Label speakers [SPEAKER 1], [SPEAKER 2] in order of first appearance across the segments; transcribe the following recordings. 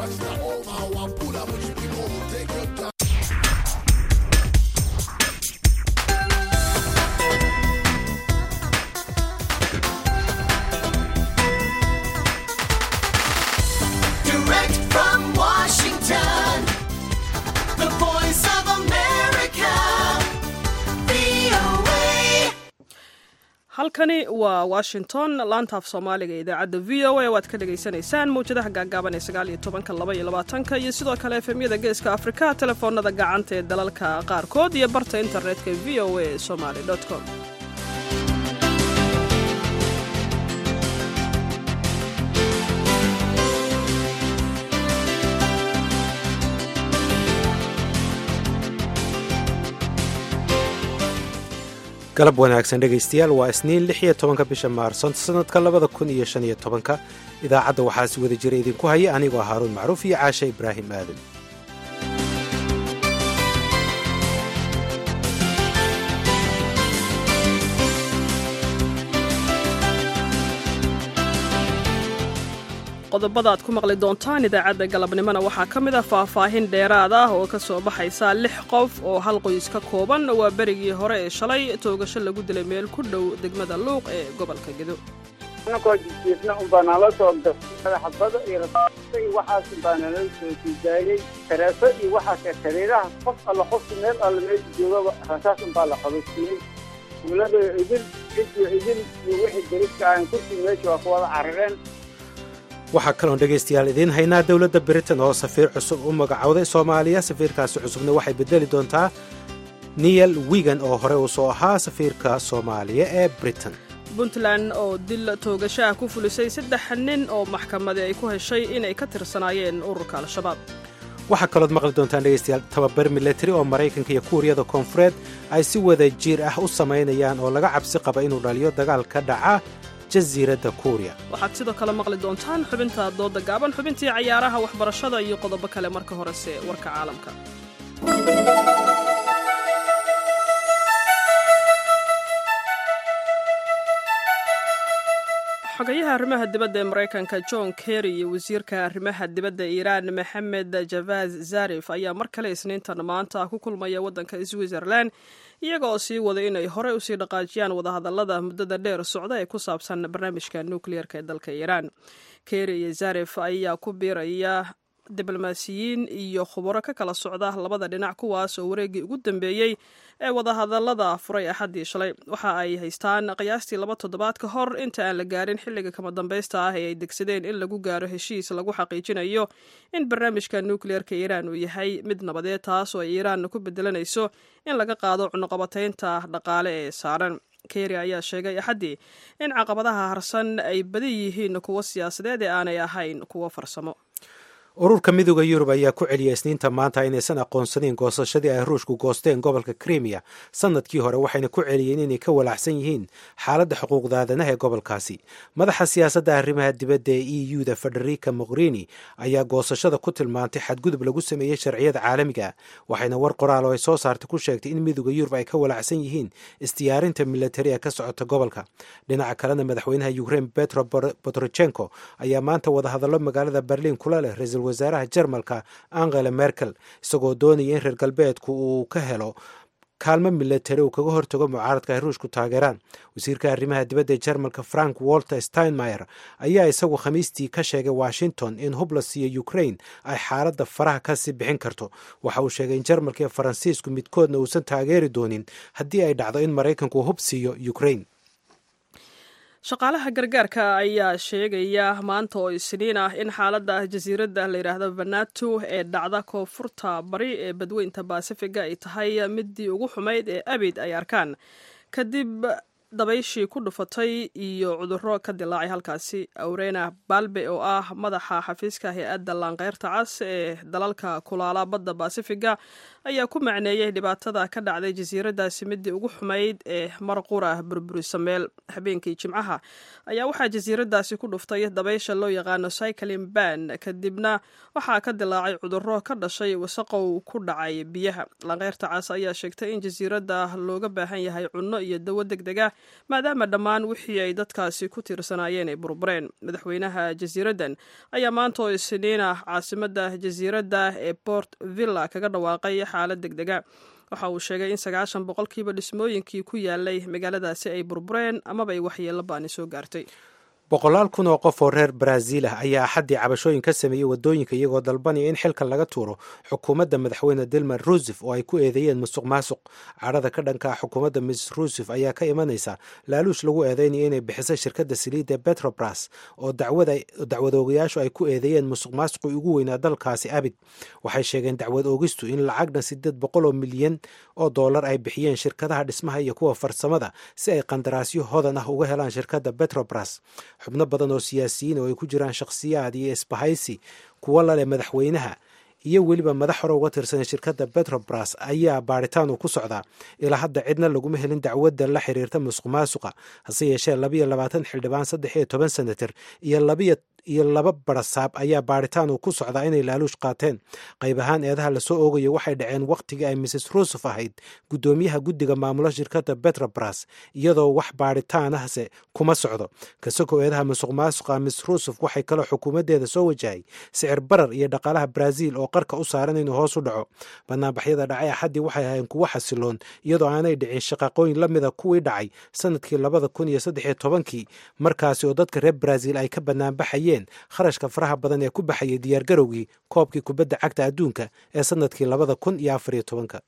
[SPEAKER 1] Direct from Washington, the voice of America, VOA.
[SPEAKER 2] halkani waa washington laantaaf soomaaliga ee idaacadda v o a waad ka dhagaysanaysaan mawjadaha gaagaaban ee sagaal iyo tobanka laba iyo labaatanka iyo sidoo kale efemyada geeska afrika telefoonada gacanta ee dalalka qaarkood iyo barta internetka v o a somaly com
[SPEAKER 3] galab wanaagsan dhegaystayaal waa isniin lix iyo tobanka bisha maarso sanadka labada kun iyo shan iyo tobanka idaacadda waxaa si wada jira idinku haya anigoo haaruun macruuf iyo caashe ibraahim aadan
[SPEAKER 2] qodobada aad ku maqli doontaan idaacadda galabnimona waxaa ka mid ah faahfaahin dheeraad ah oo ka soo baxaysa lix qof oo hal qoys ka kooban waa berigii hore ee shalay toogasho lagu dilay meel ku dhow degmada luuq ee gobolka gedo
[SPEAKER 4] anakoo jijiifna unbaa nala soo gasay xabada iyo rasaasta iyo waxaas unbaa nala soo sidaayey tareefo iyo waxaas tareeraha qof alla qofki meel alla meesha joogaba rasaas unbaa la qabadsiiyey dowlada idil cidiyo idil iyo wixii deriska ahan kursi meesha waa ku wada carareen
[SPEAKER 3] waxaa kaloon dhegaystayaal idiin haynaa dowladda britain oo safiir cusub u magacowday soomaaliya safiirkaasi cusubna waxay bedeli doontaa niyel wigan oo hore uu soo ahaa safiirka soomaaliya ee britain
[SPEAKER 2] puntland oo dil toogashaah ku fulisay saddex nin oo maxkamadi ay ku heshay inay ka tirsanaayeen ururka al-shabaab
[SPEAKER 3] waxaa kalood maqli doontaan dhegaystayaal tababar milatari oo maraykanka iyo kuuriyada koonfureed ay si wada jiir ah u samaynayaan oo laga cabsi qaba inuu dhaliyo dagaal ka dhaca jasiiradda kuuriya
[SPEAKER 2] waxaad sidoo kale maqli doontaan xubinta dooda gaaban xubintii cayaaraha waxbarashada iyo qodobo kale marka horese warka caalamka xogayaha arrimaha dibadda ee maraykanka john kerry iyo wasiirka arrimaha dibadda iiraan maxamed javaz zarif ayaa mar kale isniintan maanta ku kulmaya waddanka switzerland iyaga oo sii wada inay horey usii dhaqaajiyaan wadahadallada muddada dheer socda ee ku saabsan barnaamijka nukliyeerka ee dalka iiraan kerry iyo zarif ayaa ku biiraya diblomaasiyiin iyo khubaro ka kala socda labada dhinac kuwaas oo wareeggii ugu dambeeyey ee wadahadallada furay axaddii shalay waxa ay haystaan qiyaastii laba toddobaad ka hor inta aan la gaarin xilliga kama dambaysta ah ee ay degsadeen in lagu gaaro heshiis lagu xaqiijinayo in barnaamijka nukliyeerka iiraan uu yahay mid nabadeed taas oo ay iiraan ku bedelanayso in laga qaado cunuqabataynta dhaqaale ee saaran keri ayaa sheegay axaddii in caqabadaha harsan ay badan yihiin kuwo siyaasadeed ee aanay ahayn kuwo farsamo
[SPEAKER 3] ururka midooda yurub ayaa ku celiyay isniinta maanta inaysan aqoonsanayn goosashadii ay ruushku goosteen gobolka krimiya sanadkii hore waxayna ku celiyeen inay ka walaacsan yihiin xaaladda xuquuqda aadanaha ee gobolkaasi madaxa siyaasadda arrimaha dibadda ee e u-da federica mogherini ayaa goosashada ku tilmaantay xadgudub lagu sameeyey sharciyada caalamiga waxayna war qoraal oo ay soo saartay ku sheegtay in midooda yurub ay ka walaacsan yihiin isdiyaarinta militari ee ka socota gobolka dhinaca kalena madaxweynaha ukrein petro botrochenko ayaa maanta wadahadallo magaalada berliin kula leh ra-iisul wasaaraha jarmalka angela merkel isagoo doonaya in reer galbeedku uu ka helo kaalmo milatari uu kaga hortago mucaaradka ay ruushku taageeraan wasiirka arrimaha dibadda ee jarmalka frank walter steinmeyer ayaa isagu khamiistii ka sheegay washington in hub la siiyo ukrain ay xaaladda faraha kasii bixin karto waxa uu sheegay in jarmalka iyo faransiisku midkoodna uusan taageeri doonin haddii ay dhacdo in maraykanku hub siiyo ukrain
[SPEAKER 2] shaqaalaha gargaarka ayaa sheegaya maanta oo isniin ah in xaaladda jasiiradda la yidhaahdo vanato ee dhacda koonfurta bari ee badweynta baasifiga ay tahay midii ugu xumayd ee abid ay arkaan kadib dabayshii ku dhufatay iyo cudurro ka dilaacay halkaasi awrena balbe oo ah madaxa xafiiska hay-adda laanqeyrta cas ee dalalka kulaala badda baasifiga ayaa ku macneeyey dhibaatada ka dhacday jasiiradaasi midii ugu xumayd ee mar qura burburisa meel habeenkii jimcaha ayaa waxaa jasiiradaasi ku dhuftay dabaysha loo yaqaano cyclin ban kadibna waxaa ka dilaacay cudurro ka dhashay wasaqow ku dhacay biyaha laanqeyrta cas ayaa sheegtay in jasiiradda looga baahan yahay cunno iyo dawo deg deg ah maadaama dhammaan wixii ay dadkaasi ku tiirsanaayeen ay burbureen madaxweynaha jasiiraddan ayaa maanta oo isniin ah caasimadda jasiiradda ee port villa kaga dhawaaqay xaalad deg dega waxa uu sheegay in sagaashan boqolkiiba dhismooyinkii ku yaalay magaaladaasi ay burbureen amaba ay waxyeello baani soo gaartay
[SPEAKER 3] boqolaal kun oo qof oo reer baraaziil ah ayaa axaddii cabashooyin ka sameeyey waddooyinka iyagoo dalbanaya in xilka laga tuuro xukuumadda madaxweyne dilma ruusef oo ay ku eedeeyeen musuq maasuq cadhada ka dhanka ah xukuumadda miss ruusef ayaa ka imanaysa laaluush lagu eedeynaya inay bixisay shirkadda saliidda betrobras oo dacwad oogayaashu ay ku eedeeyeen musuq maasuqii ugu weynaa dalkaasi abid waxay sheegeen dacwad oogistu in lacagna sideed boqol oo milyan oo dollar ay bixiyeen shirkadaha dhismaha iyo kuwa farsamada si ay qandaraasyo hodan ah uga helaan shirkadda betrobras xubno badan oo siyaasiyiin oo ay ku jiraan shakhsiyaad iyo isbahaysi kuwo laleh madaxweynaha iyo weliba madax hore uga tirsan shirkadda betrobras ayaa baaritaan uu ku socdaa ilaa hadda cidna laguma helin dacwadda la xiriirta musuq maasuqa hase yeeshee labayo labaatan xildhibaan saddex iyo toban senatar iyo labiyo iyo laba barasaab ayaa baaritaan uu ku socdaa inay laaluush qaateen qayb ahaan eedaha lasoo oogayo waxay dhaceen wakhtigii ay mrs ruusuf ahayd guddoomiyaha guddiga maamula shirkadda betrobras iyadoo wax baaritaanahse kuma socdo kasagoo eedaha musuq maasuqa miss ruusuf waxay kaloo xukuumaddeeda soo wajahay sicir barar iyo dhaqaalaha brazil oo qarka u saaran inuu hoos u dhaco banaanbaxyada dhacay axaddii waxay ahayn kuwo xasiloon iyadoo aanay dhicin shaqaqooyin la mida kuwii dhacay sanadkii labada kun iyo saddex iyo tobankii markaasi oo dadka reer brazil ay ka banaanbaxayeen kharashka faraha badan ee ku baxayay diyaargarowgii koobkii kubadda cagta adduunka ee sanadkii labada kun iyo afar iyo tobanka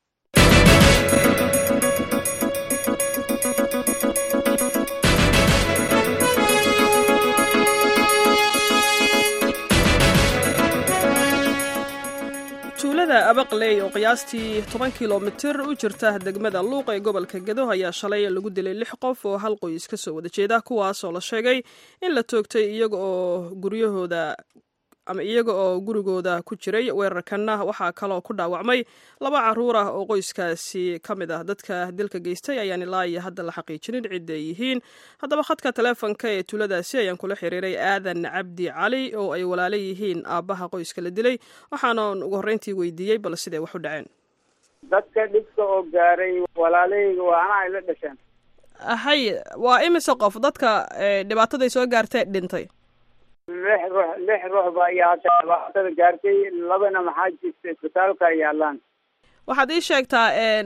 [SPEAKER 2] tuulada abaqley oo qiyaastii toban kilomitir u jirta degmada luuq ee gobolka gedo ayaa shalay lagu dilay lix qof oo hal qoys ka soo wada jeeda kuwaas oo la sheegay in la toogtay iyaga oo guryahooda ama iyaga oo gurigooda ku jiray weerarkanna waxaa kaloo ku dhaawacmay laba caruur ah oo qoyskaasi ka mid ah dadka dilka geystay ayaan ilaa iyo hadda la xaqiijinin cidda ay yihiin haddaba khadka taleefonka ee tuuladaasi ayaan kula xiriiray aadan cabdi cali oo ay walaalo yihiin aabbaha qoyska la dilay waxaanan ugu horreyntii weydiiyey bal siday wax u dhaceen
[SPEAKER 4] dadka dhibka oo gaaray walaalahayga waa anaa ay la dhasheen
[SPEAKER 2] hay waa imise qof dadka dhibaataday soo gaartee dhintay
[SPEAKER 4] lix ruux lix ruux ba ayaa hadda dhibaatada gaartay labana maxaa jirta isbitaalka ay yaalaan
[SPEAKER 2] waxaad ii sheegtaa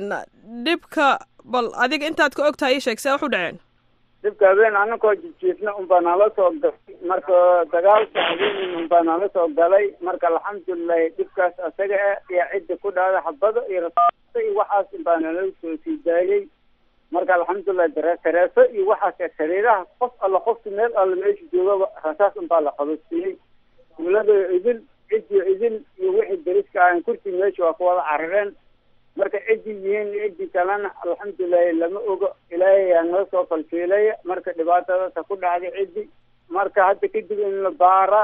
[SPEAKER 2] dhibka bal adiga intaad ka og tahay ii sheeg see wax u dhaceen
[SPEAKER 4] dhibka habeen anakoo jijiifna unbaa nala soo galay marka dagaalka habeenin unbaa nala soo galay marka alxamdulilahi dhibkaas asaga ah iyo cidda ku dhahda xabada iyo rasaasta iyo waxaas unbaa nala soo sii daayay marka alxamdulilah dare tareeso iyo waxaas sariiraha qof alla qofki meel alla meesha joogaba rasaas unbaa la qabadsiiyey tuulada idil ciddii idil iyo wixii dariska ahan kursi meesha waa ku wada carareen marka ciddii yihiin ciddii kalena alxamdulilahi lama ogo ilaahay yaa noo soo falfiilaya marka dhibaatadaasa ku dhacday ciddi marka hadda kadib in la baara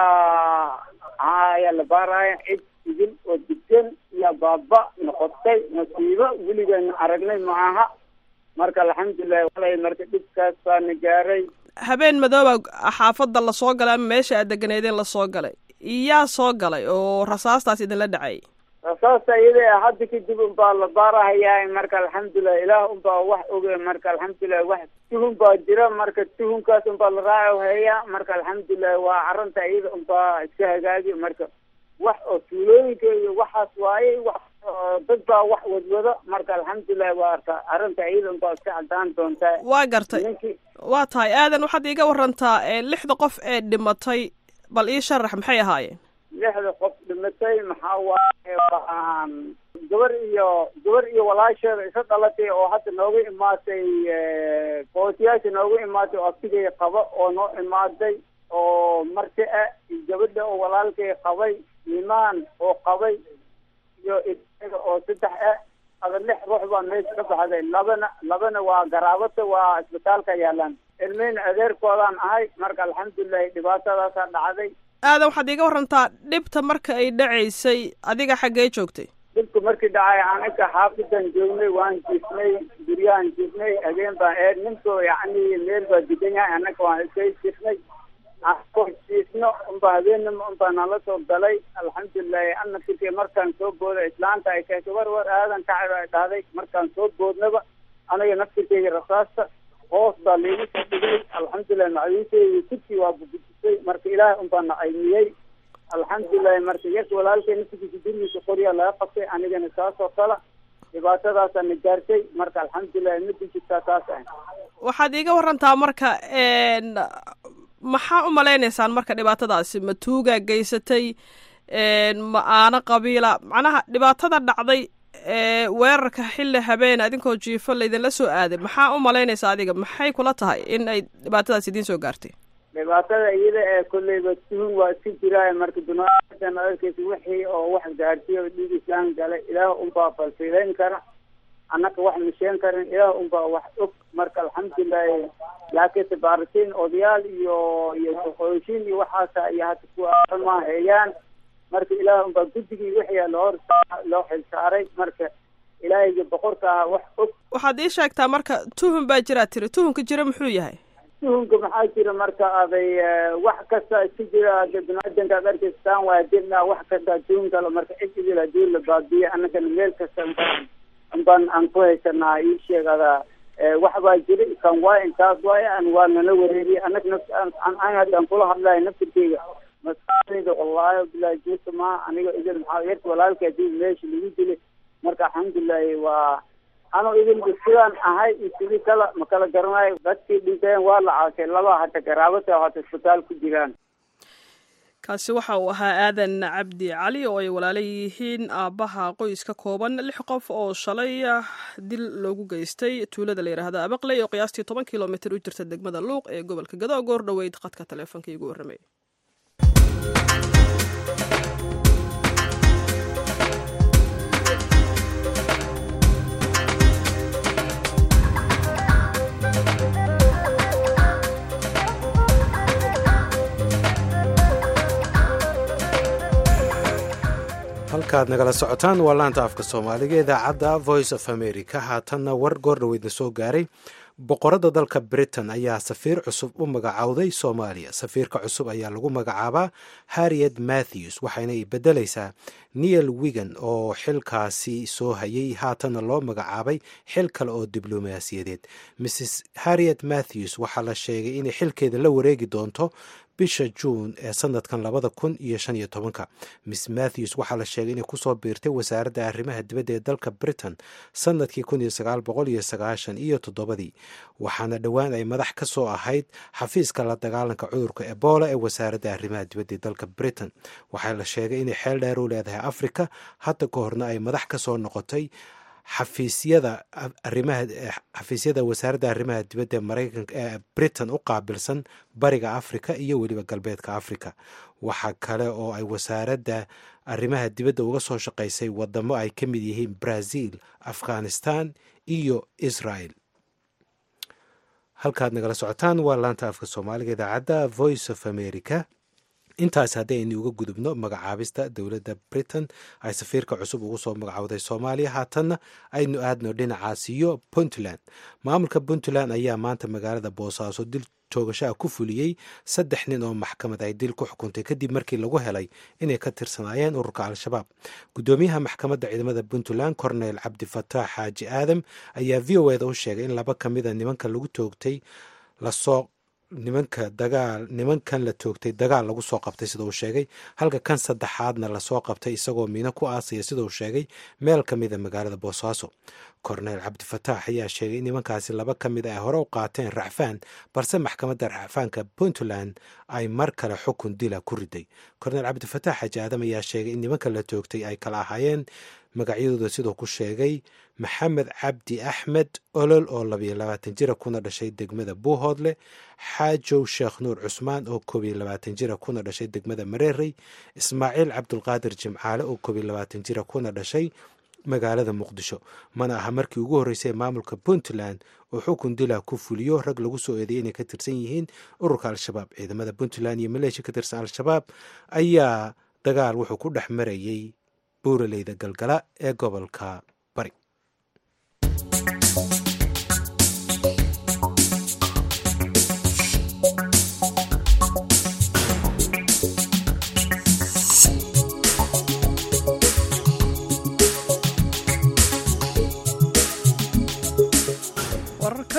[SPEAKER 4] yaa ayaa la baaraya cid idil oo degan iyo baaba noqotay nasiibo weligeena aragnay maaha marka alxamdulilahi walay marka dhibkaas baana gaaray
[SPEAKER 2] habeen madooba xaafadda lasoo galay ama meesha aad deganeedeen lasoo galay iyaa soo galay oo rasaastaas idinla dhacay
[SPEAKER 4] rasaasta iyada hadda kadib unbaa la baarahayaa marka alxamdulilah ilaah unbaa wax oge marka alxamdulilah wax tuhun baa jira marka tuhunkaas unbaa la raaco heeyaa marka alxamdulilah waa arrinta iyada unbaa iska hagaagi marka wax oo tuulooyinka iyo waxaas waaye wax dad baa wax wadwado marka alxamdulilah waa arka arrinta iyada unbaa iska cadaan doontaa
[SPEAKER 2] waa gartay
[SPEAKER 4] ninkii
[SPEAKER 2] waa tahay aadan waxaad iiga warantaa lixda qof ee dhimatay bal ii sharax maxay ahaayeen
[SPEAKER 4] lixda qof dhimatay maxaa waaye waan gabar iyo gabar iyo walaasheeda isa dhalatay oo hadda nooga imaatay bootiyaasha nooga imaatay oo abtigay qaba oo noo imaaday oo marti ah iyo gabadha oo walaalkay qabay imaan oo qabay iyo isaga oo saddex ah ada lix ruux baa meesha ka baxday labana labana waa garaabata waa isbitaalka yaalaan ilmeyna adeerkoodaan ahay marka alxamdulilahi dhibaatadaasaa dhacday
[SPEAKER 2] aadan waxaad iiga warantaa dhibta marka ay dhacaysay adiga xaggee joogtay
[SPEAKER 4] dhibka markii dhacay anaga xaafidan joognay waan jiifnay guryahan jiifnay habeen baan eer ninkoo yacni meel baa degan yahay anaga waan iska jiifnay anakoo jiifno unba habeenima unbaa nala soo galay alxamdulilahi ana fikir markaan soo booda islaanta ay keentay war war aadan kacay ay dhahday markaan soo boodnaba anaga naftirkeyga rasaasta hoos baa liigu soo dhigay alxamdulilah macawiisheedii kursi waa bubujisay marka ilaahay unbaa na caymiyey alxamdulilahi marka yarka walaalkay naftigiisa gurigiisa qoryaa laga qabtay anigana saas oo kale dhibaatadaasaa na gaartay marka alxamdulilahi ma dijirtaa taas ah
[SPEAKER 2] waxaad iiga warantaa marka n maxaa u malaynaysaan marka dhibaatadaasi ma tuugaa geysatay ma aano qabiila macnaha dhibaatada dhacday ee weerarka xilli habeen adinkoo jiifo laydinla soo aaday maxaa u malaynaysaa adiga maxay kula tahay in ay dhibaatadaas idiin soo gaartay
[SPEAKER 4] dhibaatada iyada ee kolleyba tuhun waa iska jiraayo marka dunaatan arkeysa wixii oo wax gaarsiiya oo dhiig islaan galay ilaah unbaa falfiileyn kara annaka wax misheen karin ilaah unbaa wax og marka alxamdulilahi laakiinse baaritiin odayaal iyo iyo shaqooyishiin iyo waxaasa ayaa hadda kuwa ma heeyaan marka ilaah unbaa guddigii wixii loo hor loo xilsaaray marka ilaahayga boqorka ah wax og
[SPEAKER 2] waxaad ii sheegtaa marka tuhun baa jiraa tiri tuhunka jira muxuu yahay
[SPEAKER 4] tuhunka maxaa jira marka aday wax kasta iska jira ada biniaadanka ad arkeysa taan waa dirna wax kasta tuhun kale marka cid idil hadii la baabiye annagana meel kasta unbaan unbaan aan ku haysanaa ii sheegada wax baa jira kan waay intaas waay an waa nala wareeriye anag naf an haddaan kula hadlayo naftirkeyga maskaxdayda wallaahi bilahi juusa maa aniga idil maxaa yarka walaalka hadii meesha lagu dilay marka alxamdulilahi waa anoo idin sidaan ahay iyo sidii kala ma kala garanayo dadkii dhinteen waa la caashay laba hata garaabata hata isbitaal ku jiraan
[SPEAKER 2] kaasi waxa uu ahaa aadan cabdi cali oo ay walaala yihiin aabbaha qoys ka kooban lix qof oo shalay dil loogu geystay tuulada la yidhaahda abaqley oo qiyaastii toban kilomitr u jirta degmada luuq ee gobolka gado goor dhoweyd qadka taleefonka iigu warramay
[SPEAKER 3] halkaad nagala socotaan waa laanta afka soomaaliga idaacadda voice of america haatanna war goordhoweydna soo gaaray boqoradda dalka britain ayaa safiir cusub u magacowday soomaaliya safiirka cusub ayaa lagu magacaabaa harriet matthews waxayna i bedelaysaa neil wigan oo xilkaasi soo hayay haatanna loo magacaabay xil kale oo diblomaasiyadeed mrs harriet matthews waxaa la sheegay inay xilkeeda la wareegi doonto bisha juun ee sanadkan labada kun iyo shan iyo tobanka miss matthews waxaa la sheegay inay kusoo biirtay wasaaradda arrimaha dibadda ee dalka britain sanadkii kun iyo sagaal boqol iyo sagaashan iyo toddobadii waxaana dhowaan ay madax ka soo ahayd xafiiska la dagaalanka cudurka ebola ee wasaaradda arrimaha dibadda ee dalka britain waxaa la sheegay inay xeel dheer u leedahay africa hadda ka horna ay madax ka soo noqotay xafiisyada arimaha xafiisyada wasaaradda arrimaha dibadda ee maraykanka ee britain u qaabilsan bariga africa iyo weliba galbeedka africa waxaa kale oo ay wasaaradda arrimaha dibadda uga soo shaqaysay wadamo ay ka mid yihiin brazil afghanistan iyo israel halkaad nagala socotaan waa laanta afka soomaaliga idaacadda voice of america intaas haddii aynu uga gudubno magacaabista dowladda britain ay safiirka cusub ugu soo magacowday soomaaliya haatanna aynu aadno dhinacaas iyo puntland maamulka puntland ayaa maanta magaalada boosaaso dil toogashaha ku fuliyey saddex nin oo maxkamad ay dil ku xukuntay kadib markii lagu helay inay ka tirsanaayeen ururka al-shabaab guddoomiyaha maxkamadda ciidamada puntland cornel cabdifataax xaaji aadam ayaa v o eda u sheegay in laba ka mida nimanka lagu toogtay lasoo nimanka dagaal nimankan la toogtay dagaal lagu soo qabtay sida uu sheegay halka kan saddexaadna lasoo qabtay isagoo miino ku aasaya sida uu sheegay meel ka mida magaalada boosaaso korneyl cabdifataax ayaa sheegay in nimankaasi laba ka mid ay hore u qaateen racfaan balse maxkamadda racfaanka puntland ay mar kale xukun dila ku riday korneyl cabdifataax xaji aadam ayaa sheegay in nimanka la toogtay ay kala ahaayeen magacyadooda siduu ku sheegay maxamed cabdi axmed olol oo labayo labaatan jira kuna dhashay degmada buuhoodle xaajow sheekh nuur cusmaan oo koob iyo labaatan jira kuna dhashay degmada mareerey ismaaciil cabdulqaadir jimcaale oo koob iyo labaatan jira kuna dhashay magaalada muqdisho mana aha markii ugu horreysay maamulka puntland oo xukun dila ku fuliyo rag lagu soo eedeeyay inay ka tirsan yihiin ururka al-shabaab ciidamada puntland iyo maleeshiya ka tirsan al-shabaab ayaa dagaal wuxuu ku dhex marayey buuraleyda galgala ee gobolka bari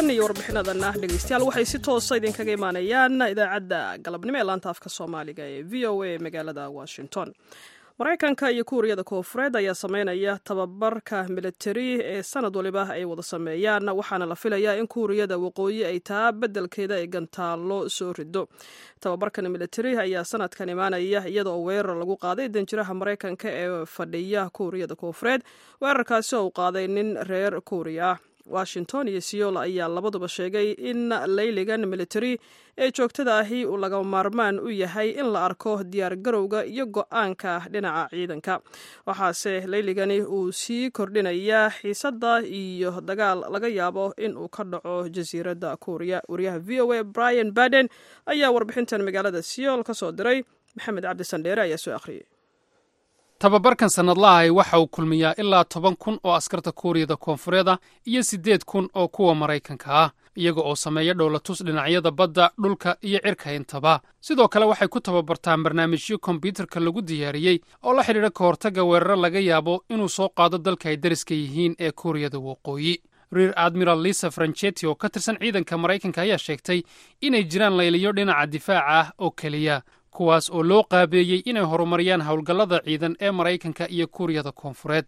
[SPEAKER 2] iyo warbixinadan ah dhegeystayaal waxay si toosa idinkaga imaanayaan idaacadda galabnimo ee laanta afka soomaaliga ee v o a magaalada washington maraykanka iyo kuuriyada koofureed ayaa sameynaya tababarka militari ee sanad waliba ay wada sameeyaan waxaana la filayaa in kuuriyada waqooyi ay taa beddelkeeda ay gantaallo soo rido tababarkan militari ayaa sanadkan imaanaya iyada oo weerar lagu qaaday danjiraha maraykanka ee fadhiya kuuriyada koofureed weerarkaasi oo u qaaday nin reer kuuriya ah washington iyo seoul ayaa labaduba sheegay in layligan militari ee joogtada ahi uu laga maarmaan u yahay in la arko diyaar garowga iyo go-aanka dhinaca ciidanka waxaase layligani uu sii kordhinayaa xiisadda iyo dagaal laga yaabo in uu ka dhaco jasiiradda kuuriya wariyaha v o a brian baden ayaa warbixintan magaalada seoul ka soo diray maxamed cabdi sandheere ayaa soo akhriyey
[SPEAKER 5] tababarkan sannadlahay waxa uu kulmiyaa ilaa toban kun oo askarta kuuriyada koonfureeda iyo siddeed kun oo kuwa maraykanka ah iyaga oo sameeya dhowlatus dhinacyada badda dhulka iyo cirka intaba sidoo kale waxay ku tababartaan barnaamijyo kombyuutarka lagu diyaariyey oo la xidhiidha ka hortagga weeraro laga yaabo inuu soo qaado dalka ay dariska yihiin ee kuuriyada waqooyi reer admiral lisa franchetti oo ka tirsan ciidanka maraykanka ayaa sheegtay inay jiraan layliyo dhinaca difaaca ah oo keliya kuwaas oo loo qaabeeyey inay horumariyaan howlgallada ciidan ee maraykanka iyo kuuriyada koonfureed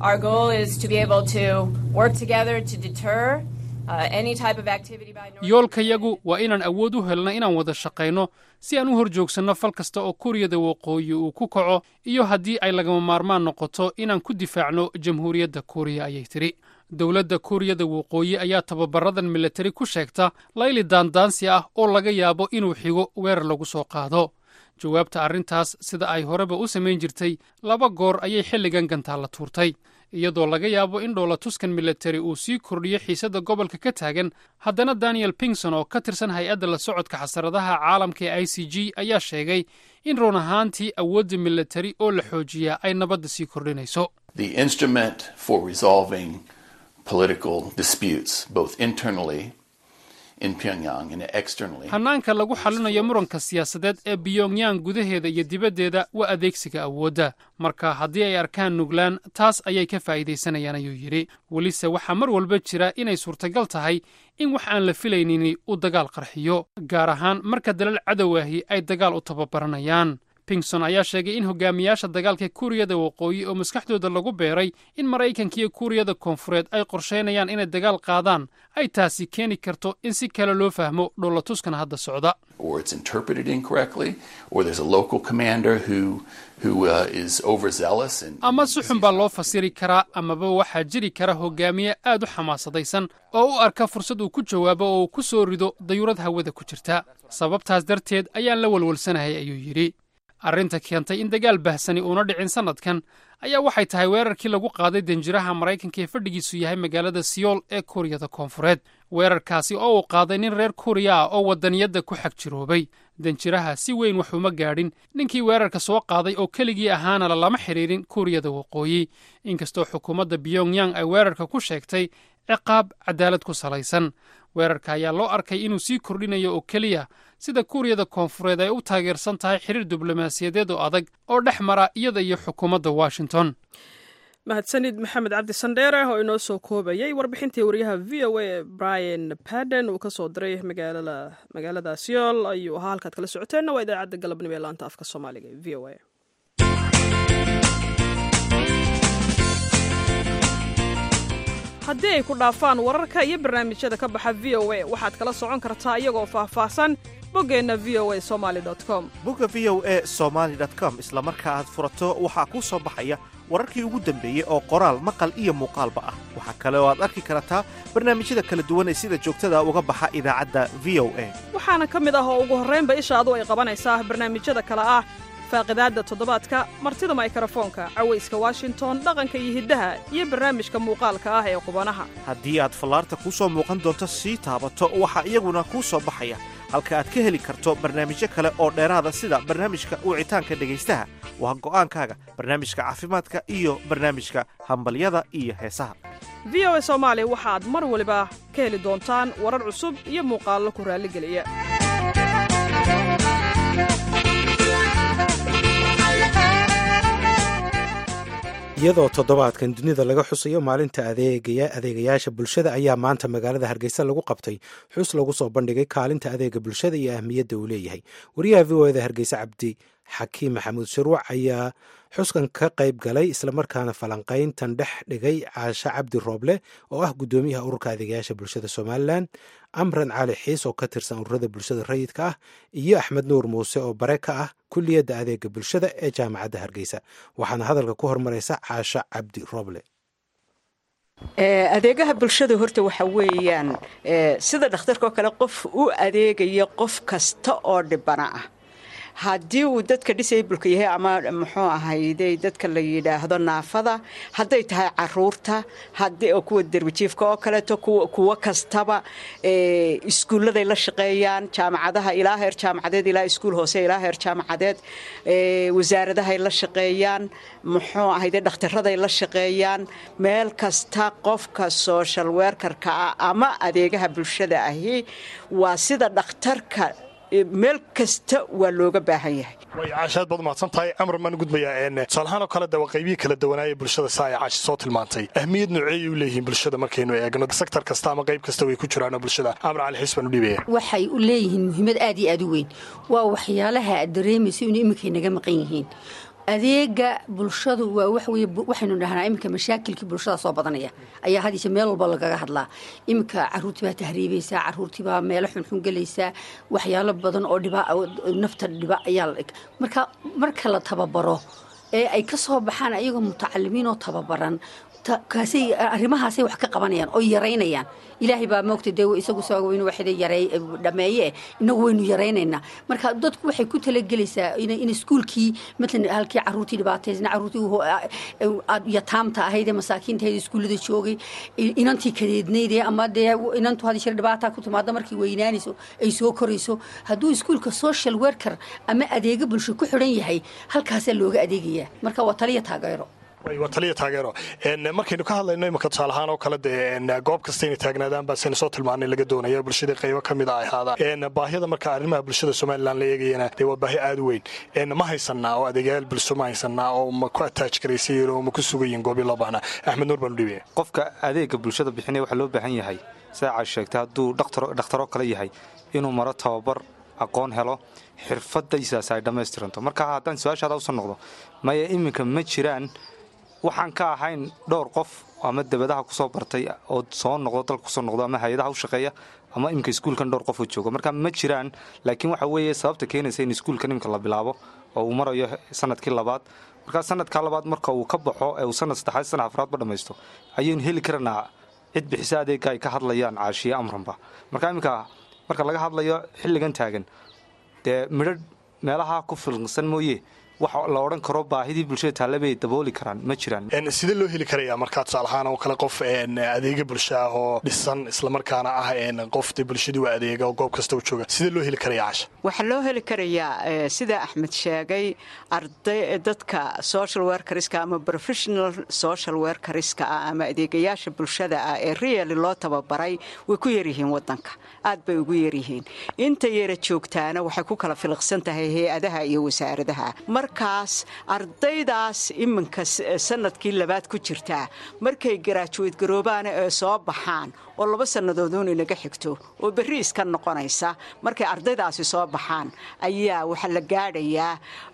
[SPEAKER 5] yoolkayagu waa inaan awood u helno inaan wada shaqayno si aan u hor joogsanno fal kasta oo kuuriyada waqooyi uu ku kaco iyo haddii ay lagama maarmaan noqoto inaan ku difaacno jamhuuriyadda kuuriya ayay tidhi dowladda kuuriyada waqooyi ayaa tababaradan militari ku sheegta layli daandaansi ah oo laga yaabo inuu xigo weerar lagu soo qaado jawaabta arrintaas sida ay horeba u samayn jirtay laba goor ayay xilligan gantaalla tuurtay iyadoo laga yaabo in dhowlatuskan militari uu sii kordhiyo xiisadda gobolka ka taagan haddana daniel pingson oo ka tirsan hay-adda la socodka xasaradaha caalamka ee i c g ayaa sheegay in run ahaantii awoodda militari oo la xoojiyaa ay nabadda sii kordhinayso hannaanka lagu xallinayo muranka siyaasadeed ee biyongyang gudaheeda iyo dibaddeeda waa adeegsiga awoodda marka haddii ay arkaan nuglaan taas ayay ka faa'iidaysanayaan ayuu yidhi welise waxaa mar walba jira inay suurtagal tahay in wax aan la filaynini uu dagaal qarxiyo gaar ahaan marka dalal cadowaahi ay dagaal u tababaranayaan pingson ayaa sheegay in hogaamiyaasha dagaalka kuuriyada waqooyi oo maskaxdooda lagu beeray in maraykanka iyo kuuriyada koonfureed ay qorshaynayaan inay dagaal qaadaan ay taasi keeni karto in si kale loo fahmo dhowlatuskan hadda socda ama si xun baa loo fasiri karaa amaba waxaa jiri kara hogaamiye aad u xamaasadaysan oo u arka fursad uu ku jawaabo oo uu ku soo rido dayuurad hawada ku jirta sababtaas darteed ayaan la walwalsanahay ayuu yidhi arrinta keentay in dagaal bahsani uuna dhicin sannadkan ayaa waxay tahay weerarkii lagu qaaday danjiraha maraykanka ee fadhigiisu yahay magaalada siyool ee kuuriyada koonfureed weerarkaasi oo uu qaaday nin reer kuuriya ah oo waddaniyadda ku xag jiroobay danjiraha si weyn wax uma gaadhin ninkii weerarka soo qaaday oo keligii ahaana lalama xidhiidhin kuuriyada waqooyi inkastoo xukuumadda biyongyang ay weerarka ku sheegtay ciqaab cadaalad ku salaysan weerarka ayaa loo arkay inuu sii kordhinayo oo keliya sida kuuriyada koonfureed ay u taageersan tahay xiriir diblomaasiyadeed oo adag oo dhex mara iyada iyo xukuumadda washington
[SPEAKER 2] mahadsanid maxamed cabdi sandheere oo inoo soo koobayay warbixintii wariyaha v o a brian baden uu ka soo diray magaalada siol ayuu ahaa halkaad kala socoteenna waa idaacadda galabnimo ee laanta afka soomaaliga ee v o a haddii ay ku dhaafaan wararka iyo barnaamijyada ka baxa v o a waxaad kala socon kartaa iyagoo faahfaahsan boggeenna v o a somaali com
[SPEAKER 6] bogga v o a somaali com isla marka aad furato waxaa kuu soo baxaya wararkii ugu dambeeyey oo qoraal maqal iyo muuqaalba ah waxaa kale oo aad arki kartaa barnaamijyada kala duwan ee sida joogtada uga baxa idaacadda v o a
[SPEAKER 2] waxaana ka mid ah oo ugu horraynba ishaadu ay qabanaysaa barnaamijyada kale ah faaqidaadda toddobaadka martida maykarafoonka cawayska washington dhaqanka iyo hiddaha iyo barnaamijka muuqaalka ah ee qubanaha
[SPEAKER 6] haddii aad fallaarta kuu soo muuqan doonto sii taabato waxaa iyaguna kuu soo baxaya halka aad ka heli karto barnaamijyo kale oo dheeraada sida barnaamijka wicitaanka dhegaystaha waa go'aankaaga barnaamijka caafimaadka iyo barnaamijka hambalyada iyo heesaha
[SPEAKER 2] v o a soomaali waxaad mar waliba ka heli doontaan warar cusub iyo muuqaallo ku raalligeliya
[SPEAKER 3] iyadoo toddobaadkan dunida laga xusayo maalinta adeegayaasha bulshada ayaa maanta magaalada hargeysa lagu qabtay xus lagu soo bandhigay kaalinta adeega bulshada iyo ahmiyadda uu leeyahay wariyaha v o eda hargeysa cabdi xakiim maxamuud shirwac ayaa xuskan ka qayb galay islamarkaana falanqayntan dhex dhigay caashe cabdi rooble oo ah guddoomiyaha ururka adeegayaasha bulshada somalilan amran cali xiis oo ka tirsan ururada bulshada rayidka ah iyo axmed nuur muuse oo bare ka ah kulliyadda adeega bulshada ee jaamacadda hargeysa waxaana hadalka ku hormaraysa caashe cabdi rooble
[SPEAKER 7] adeegaha bulshada horta waxa weeyaan sida dhakhtarka oo kale qof u adeegaya qof kasta oo dhibana ah haddii uu dadka disableka yahay ama muxuu ahayday dadka la yidhaahdo naafada hadday tahay caruurta kuwa derbijiifka oo kaleeto kuwo kastaba iskuulladay la shaqeeyaan jaamacadaha ilaa heer jaamacadeed ilaa iskuul hoose ilaa heer jaamacadeed wasaaradahay la shaqeeyaan muxuu ahayday dhakhtaraday la shaqeeyaan meel kasta qofka social werkarka ah ama adeegaha bulshada ahi waa sida dhakhtarka meel kasta waa looga baahan yahay
[SPEAKER 8] way caashaad baad umahadsan tahay amar maan gudbayaa tusaalahaan oo kale de waa qaybihii kala duwanaaya bulshada saa ay caashi soo tilmaantay ahmiyad nooceeyay u leeyihiin bulshada markaynu eegno sektor kasta ama qayb kasta way ku jiraanoo bulshada amar cali xiis baan u dhiibaya
[SPEAKER 9] waxay u leeyihiin muhiimad aad iyo aad u weyn waa waxyaalaha aad dareemaysa inuu iminkay naga maqan yihiin adeega bulshadu waa waxweye waxaynu dhahnaa iminka mashaakilkii bulshada soo badanaya ayaa hadiise meel walba lagaga hadlaa iminka caruurtii baa tahriibaysaa caruurtii baa meelo xunxun gelaysaa waxyaalo badan oo dhiba nafta dhiba ayaa marka marka la tababaro ee ay ka soo baxaan ayagoo mutacalimiin oo tababaran kaasay arrimahaasay wax ka qabanayaan oo yaraynayaan ilaahay baa moogta dee isagu soo inuu waxda yaray dhameeye inagu waynu yaraynaynaa marka dadku waxay ku talagelaysaa in iskuulkii matalan halkii caruurtii dhibaataysna caruurtii yataamta ahayd ee masaakiinta ahayd iskuullada joogay inantii kadeednaydee ama dee inantu had shir dhibaata ku timaado markay weynaanayso ay soo korayso hadduu iskuulka social worker ama adeega bulsho ku xidhan yahay halkaasaa looga adeegayaa marka waa taliya taageero
[SPEAKER 8] waa taliya taageero markaynu ka hadlayno imika tusaalahaan oo kale dee goob kasta inay taagnaadaan baasaynu soo tilmaanay laga doonaya bulshada qaybo ka mid a ay ahaadaan baahiyada marka arrimaha bulshada somalilan la eegayana dee waa baahi aad u weyn ma haysanaa oo adeegyaal bulsho ma haysanaa oo ma ku ataaj garaysayiin oo ma ku sugayiin goobii loo baahnaa axmed nuur baan u dhiibaya
[SPEAKER 10] qofka adeega bulshada bixinaya waxaa loo baahan yahay sida caad sheegtay hadduu dhakhtaro kale yahay inuu maro tababar aqoon helo xirfadaysaas ay dhammaystiranto marka haddaan su-aashaada usan noqdo maya iminka ma jiraan waxaan ka ahayn dhowr qof ama dabadaha kusoo bartay oo soo noqdo dalka kusoo noqdo ama hay-adaha u shaqeeya ama iminka iskuulkan dhowr qof oo jooga marka ma jiraan laakiin waxa weeye sababta keenaysa in iskuulkan iminka la bilaabo oo uu marayo sanadkii labaad markaa sanadkaa labaad marka uu ka baxo ee uu sanad saddexaad sanad afraadba dhammaysto ayaynu heli karanaa cid bixisa adeega ay ka hadlayaan caashiye amranba marka iminka marka laga hadlayo xilligan taagan dee midho meelaha ku filqsan mooye waxa la odhan karo baahidii bulshada taalla bay dabooli karaan ma jiraan
[SPEAKER 8] sidee loo heli karayaa markaa tusaalahaan oo kale qof adeega bulsho ah oo dhisan islamarkaana ah qof de bulshadii waa adeega oo goob kasta u jooga sidee loo heli karaya casha
[SPEAKER 7] waxaa loo heli karayaa sida axmed sheegay arday dadka social werkariska ama professional social werkariska ah ama adeegayaasha bulshada ah ee reali loo tababaray way ku yaryihiin wadanka aad bay ugu yaryihiin inta yara joogtaana waxay ku kala filiqsan tahay hay-adaha iyo wasaaradaha markaas ardaydaas iminka sanadkii labaad ku jirtaa markay garaajuweyd garoobaana ee soo baxaan oo laba sannadoodun inaga xigto oo berri iska noqonaysa markay ardaydaasi soo baxaan ayaa waxaa la gaadhayaa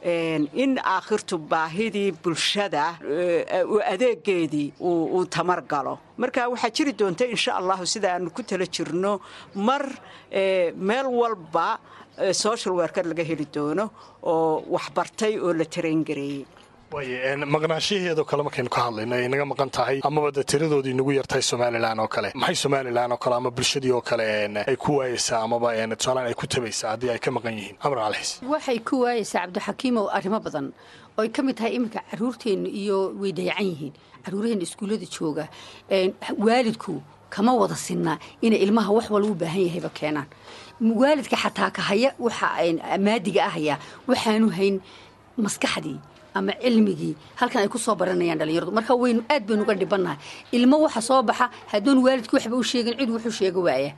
[SPEAKER 7] in aakhirtu baahidii bulshada adeegeedii uu tamar galo marka waxaa jiri doonta insha allahu sida aanu ku tala jirno mar meel walba social werker laga heli doono oo waxbartay oo la tarayngareeyey
[SPEAKER 8] maqnaashaheedoo kale markaynu ka hadlayno ay naga maqan tahay amaba de tiradoodii nagu yartahay somalilan oo kale maxay somalilan oo kale ama bulshadii oo kale ay ku waayeysaa amaba tusaalaan ay ku tabaysaa haddii ay ka maqan yihiin amar calxiis
[SPEAKER 9] waxay ku waayeysaa cabdixakiimow arrimo badan oo ay ka mid tahay iminka caruurteennu iyo way dayacan yihiin caruuraheenna iskuullada jooga waalidku kama wada sinnaa inay ilmaha wax walba u baahan yahayba keenaan waalidka xataa ka haya waxa maadiga ahaya waxaanu hayn maskaxdii ama cilmigii halkan ay ku soo baranayaan dhalinyaradu marka waynu aad baynu uga dhibannahay ilmo waxa soo baxa hadduun waalidku waxba u sheegin cid wuxuu sheega waaya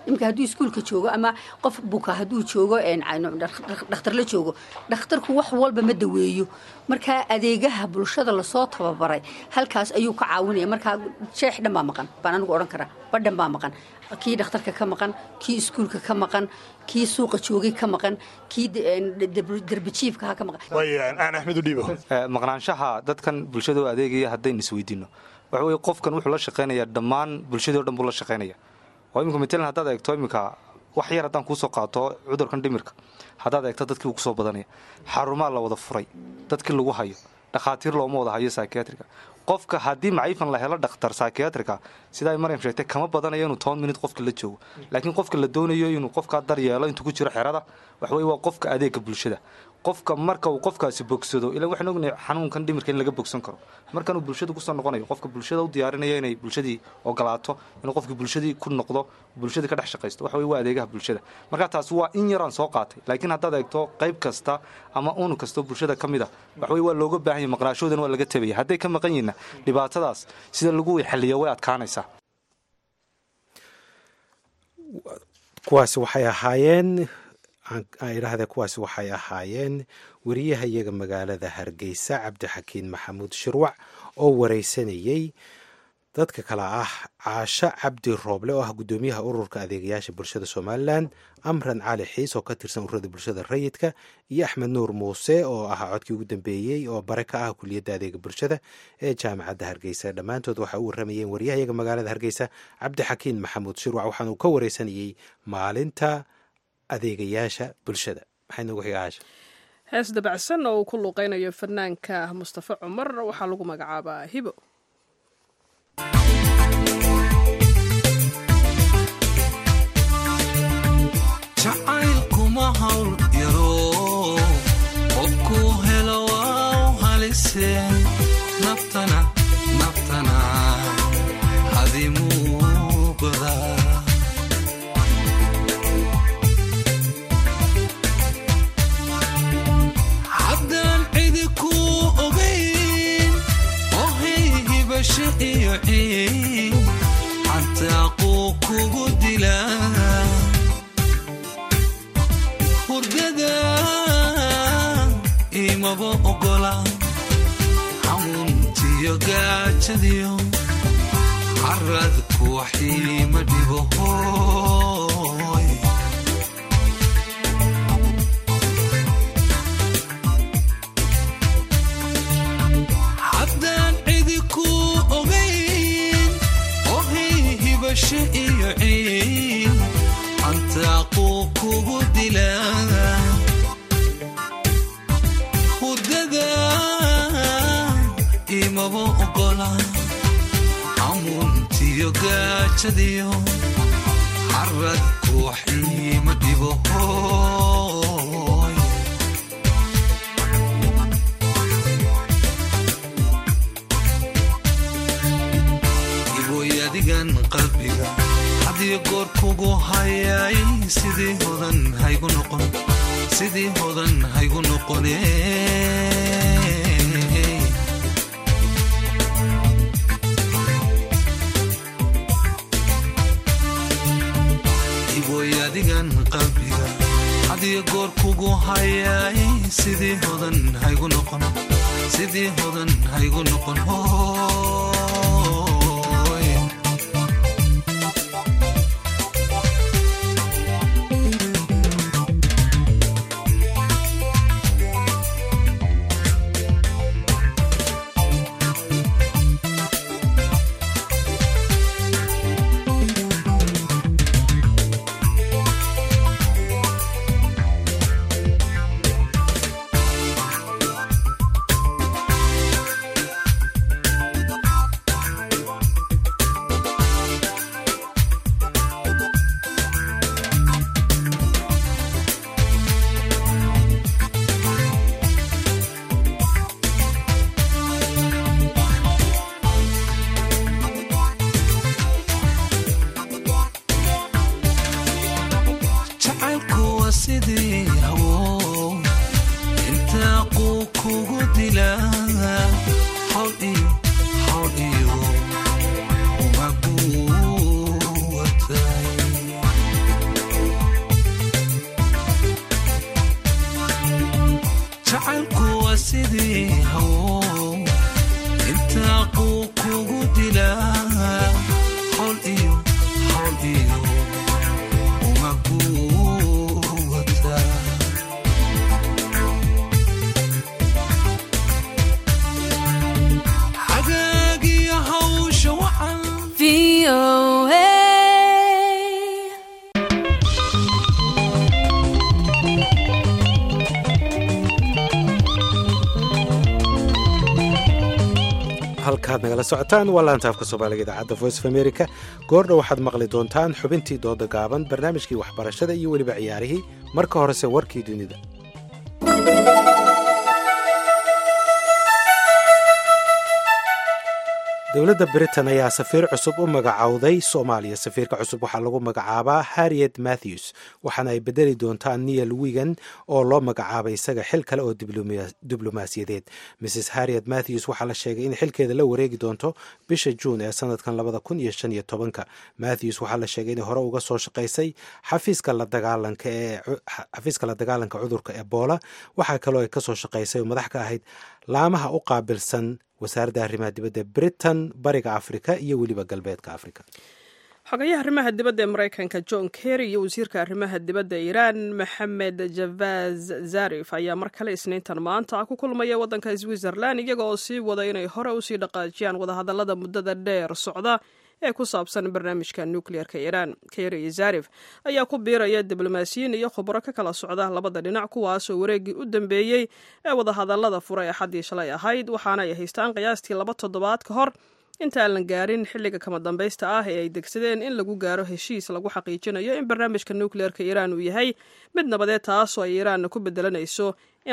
[SPEAKER 9] iminka hadduu iskuulka joogo ama qof buka hadduu joogo dhakhtar la joogo dhakhtarku wax walba ma daweeyo markaa adeegaha bulshada lasoo tababaray halkaas ayuu ka caawinaya markaa sheex dhan baa maqan baan anigu odhan karaa badhan baa maqan kii dhakhtarka ka maqan kii iskuulka ka maqan kii suuqa joogay ka maqan kii derbijiifkaha ka maqan
[SPEAKER 8] aan axmed u dhiibo
[SPEAKER 10] maqnaanshaha dadkan bulshada oo adeegaya haddaynu isweydiino waxa weye qofkan wuxuu la shaqaynaya dhammaan bulshadii o dhan buu la shaqaynaya oo iminka matalan haddaad eegto iminka wax yar haddaan kuusoo qaato cudurkan dhimirka haddaad eegto dadkii uu kusoo badanaya xarumaa la wada furay dadkii lagu hayo dhakhaatiir looma wada hayo psychiatriga qofka haddii maciifan la helo dhakhtar psychiatrica sida ay maryam sheegtay kama badanayo inuu toban minut qofka la joogo laakiin qofka la doonayo inuu qofkaa daryeelo intuu ku jiro xerada waxweye waa qofka adeega bulshada qofka marka uu qofkaasi bogsado ilan waxaan ognahay xanuunkan dhimirka in laga bogsan karo markanuu bulshada kusoo noqonayo qofka bulshada u diyaarinaya inay bulshadii ogolaato inuu qofkii bulshadii ku noqdo bulshadii ka dhex shaqaysto waxa weye waa adeegaha bulshada marka taas waa in yaraan soo qaatay laakiin haddaad eegto qayb kasta ama unu kastoo bulshada ka mid a waxweye waa looga baahan yahy maqnaashoodan waa laga tabaya hadday ka maqan yihiinna dhibaatadaas sida lagu xaliyo way adkaanaysaa
[SPEAKER 3] kuwaasi waxay ahaayeen idhaahde kuwaasi waxay ahaayeen wariyaha iyaga magaalada hargeysa cabdixakiin maxamuud shirwac oo wareysanayey dadka kale ah caasho cabdi rooble oo ah guddoomiyaha ururka adeegayaasha bulshada somalilan amran cali xiis oo ka tirsan ururada bulshada rayidka iyo axmed nuur muuse oo ahaa codkii ugu dambeeyey oo bare ka ah kuliyadda adeega bulshada ee jaamacadda hargeysa dhammaantood waxay u waramayeen waryaha iyaga magaalada hargeysa cabdixakiin maxamuud shirwac waxaanu ka wareysanayey maalinta adeegayaasha bulshada maxay noogu xiga caasha
[SPEAKER 2] hees dabacsan oo uu ku luuqeynayo fanaanka mustafa cumar waxaa lagu magacaabaa hibo
[SPEAKER 11] jacaylkuma hawl yaro qofku helo waa u halise naftana naftana hadimuu godaa haddaan cidi ku ogayn ohay hibasho iyo ciin xataa quu kugu dilaa hurdada imaba ogola xamuuntiyo gaajadiyo caradku waxiima dhibo hooy haddaan cidi ku ogayn ohay hibasho iyo ciin antaaquu kugu dilaa hurdada imaba ogola xamuuntiyo gaajadiyo caradku waxiima dhibo hooy iboy adigan qalbiga hadiyo goor kugu hayay sidii hodan haygu noqon sidii hodan haygu noqone iboy adigan qalbiga hadiyo goor kugu hayay sidii hodan haygu noqon sidii hodan haygu noqon hooy jacaylku waa sidii hawo intaa quu kugu dilaa hawl iyo hawl iyo umaguwatay intaa quu kugu dilaa xol iyo xol iyo uma quwata xagaagiyo hawsha wacan
[SPEAKER 3] halkaad nagala socotaan waa laanta afka soomaaliga idaacadda voice of america goordha waxaad maqli doontaan xubintii dooda gaaban barnaamijkii waxbarashada iyo weliba ciyaarihii marka horese warkii dunida dowladda britain ayaa safiir cusub u magacowday soomaaliya safiirka cusub waxaa lagu magacaabaa harriet matthews waxaana ay bedeli doontaan niel wigan oo loo magacaabay isaga xil kale oo diblomaasiyadeed mrs harriet matthews waxaa la sheegay in xilkeeda la wareegi doonto bisha juun ee sanadkan labada kun iyo shan iyo tobanka matthews waxaa la sheegay inay hore uga soo shaqaysay xafiiska la dagaalanka ee xafiiska la dagaalanka cudurka ebola waxaa kaloo ay kasoo shaqaysay oo madax ka ahayd laamaha u qaabilsan wasaaradda arrimaha dibadda britain bariga afrika iyo weliba galbeedka afrika
[SPEAKER 2] xogayaha arrimaha dibadda ee maraykanka john kerry iyo wasiirka arrimaha dibadda iiraan maxamed javaz zarif ayaa mar kale isniintan maanta ku kulmaya waddanka switzerland iyaga oo sii wada inay hore usii dhaqaajiyaan wadahadallada muddada dheer socda ee ku saabsan barnaamijka nukliyeerka iiraan kerry iyo zarif ayaa ku biiraya diblomaasiyiin iyo khubro ka kala socda labada dhinac kuwaasoo wareeggii u dambeeyey ee wadahadallada fura ee xaddii shalay ahayd waxaana ay haystaan qiyaastii laba toddobaad ka hor inta aan la gaarin xilliga kama dambaysta ah ee ay degsadeen in lagu gaaro heshiis lagu xaqiijinayo in barnaamijka nukliyeerka iiraan uu yahay mid nabadeed taasoo ay iiraanna ku bedelanayso in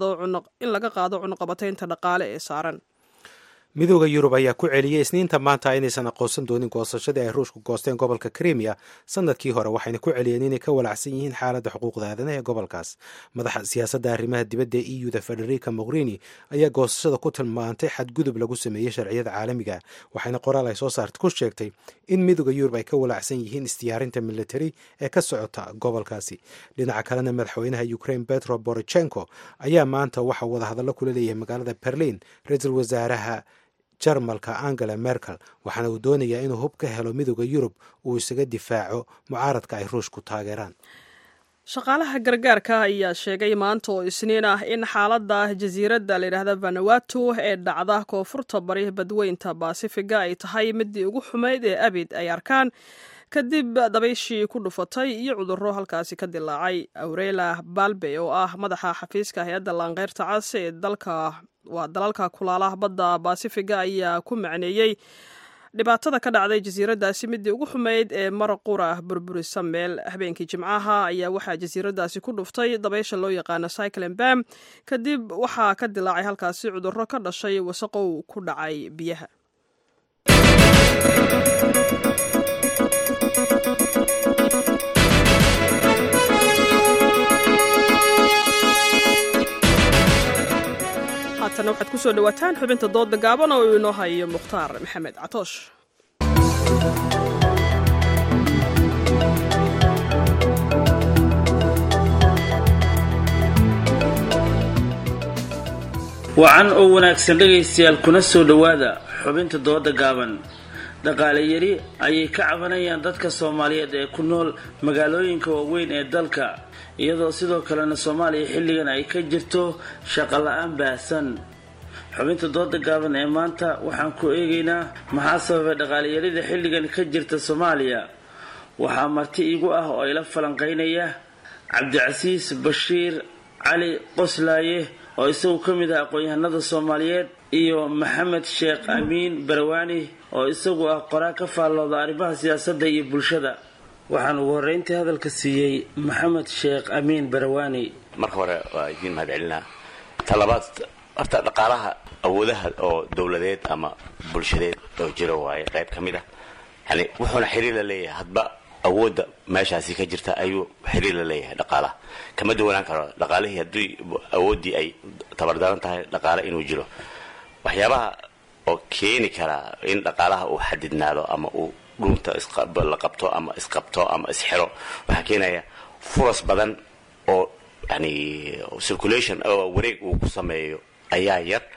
[SPEAKER 2] laga qaado cunuqabataynta dhaqaale ee saaran
[SPEAKER 3] midooda yurub ayaa ku celiyey isniinta maanta inaysan aqoonsan doonin goosashadii ay ruushku goosteen gobolka krimiya sanadkii hore waxayna ku celiyeen inay ka walacsan yihiin xaaladda xuquuqda aadanaha ee gobolkaas madaxa siyaasadda arrimaha dibadda e u da federica mogherini ayaa goosashada ku tilmaantay xadgudub lagu sameeyey sharciyada caalamiga waxayna qoraal ay soo saarta ku sheegtay in midooda yurub ay ka walacsan yihiin isdiyaarinta militari ee ka socota gobolkaasi dhinaca kalena madaxweynaha ukraine petro borochenko ayaa maanta waxa wadahadallo kula leeyahay magaalada berlin ra-iisul wasaaraha jarmalka angela merkel waxaana uu doonayaa inuu hub ka helo midooda yurub uu isaga difaaco mucaaradka ay ruushku taageeraan
[SPEAKER 2] shaqaalaha gargaarka ayaa sheegay maanta oo isniin ah in xaaladda jasiiradda layidhaahda vanuatu ee dhacda koonfurta bari badweynta baasifiga ay tahay midii ugu xumayd ee abid ay arkaan kadib dabayshii ku dhufatay iyo cudurro halkaasi ka dilaacay aurela balbe oo ah madaxa xafiiska hay-adda laanqeyrta cas ee dalka waa dalalka kulaalaha badda baasifiga ayaa ku macneeyey dhibaatada ka dhacday jasiiraddaasi midii ugu xumayd ee maraqura burburisa meel habeenkii jimcaha ayaa waxaa jasiiraddaasi ku dhuftay dabaysha loo yaqaano cyclen bam kadib waxaa ka dilaacay halkaasi cudurro ka dhashay wasaqow ku dhacay biyaha haatana waxaad ku soo dhowaataan xubinta dooda gaaban oo uu inoo hayo mukhtaar maxamed catoosh
[SPEAKER 12] wacan oo wanaagsan dhegaystayaal kuna soo dhowaada xubinta dooda gaaban dhaqaale yari ayay ka cabanayaan dadka soomaaliyeed ee ku nool magaalooyinka waaweyn ee dalka iyadoo sidoo kalena soomaaliya xilligan ay ka jirto shaqo la-aan baahsan xubinta dooda gaaban ee maanta waxaan ku eegaynaa maxaa sababay dhaqaaleyarida xilligan ka jirta soomaaliya waxaa marti igu ah oo ila falanqeynaya cabdicasiis bashiir cali qoslaaye oo isagu ka mid ah aqoon-yahanada soomaaliyeed iyo maxamed sheekh amiin barawaani oo isagu ah qoraa ka faallooda arrimaha siyaasadda iyo bulshada waxaan ugu horreyntii hadalka siiyey maxamed sheekh amiin barawaani
[SPEAKER 13] marka hore waa idiin mahad celinaa talabaad horta dhaqaalaha awoodaha oo dowladeed ama bulshadeed oo jiro waaye qayb ka mid ah yani wuxuuna xiriir la leeyahay hadba awoodda meeshaasi ka jirta ayuu xiriir la leeyahay dhaqaalaha kama duwanaan karo dhaqaalihii haddii awooddii ay tabardaran tahay dhaqaale inuu jiro waxyaabaha oo keeni karaa in dhaqaalaha uu xadidnaado ama uu dhuunta la qabto ama isqabto ama isxiro waxaa keenaya furas badan oo yani circulation oo wareeg uu ku sameeyo ayaa yar